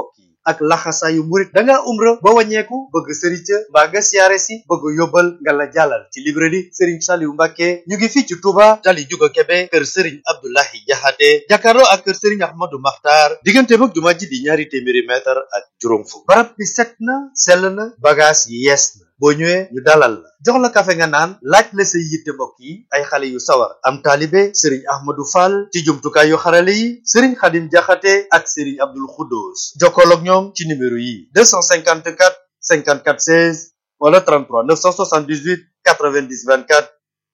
ak laxasaayu murit da ngaa umra ba wàññeeku bëgg sëriñ ca mbaa nga siyaare si bëgg yóbbal nga la jàllal ci librairie Serigne Saliou Mbacke ñu ngi fii ci Touba tali Juga Kebe kër Serigne Abdoulahi Jaxate jàkkaarloo ak kër Serigne Ahmadou Makhtar diggante mag jumaa ji di ñaari téeméeri mètre ak juróom fukk barab bi set na sell na bagage yi yees na boo ñëwee ñu dalal la jox la kafe nga naan laaj la say yitte mbokk yi ay xale yu sawar am taalibe Serigne Ahmadou Fall ci jumtukaay yu xarale yi Serigne Khadim Jaxate ak Serigne Abdoul Khoudous jokkool ak ñoom ci numéro yi 254 54 16 wala 33 978 90 24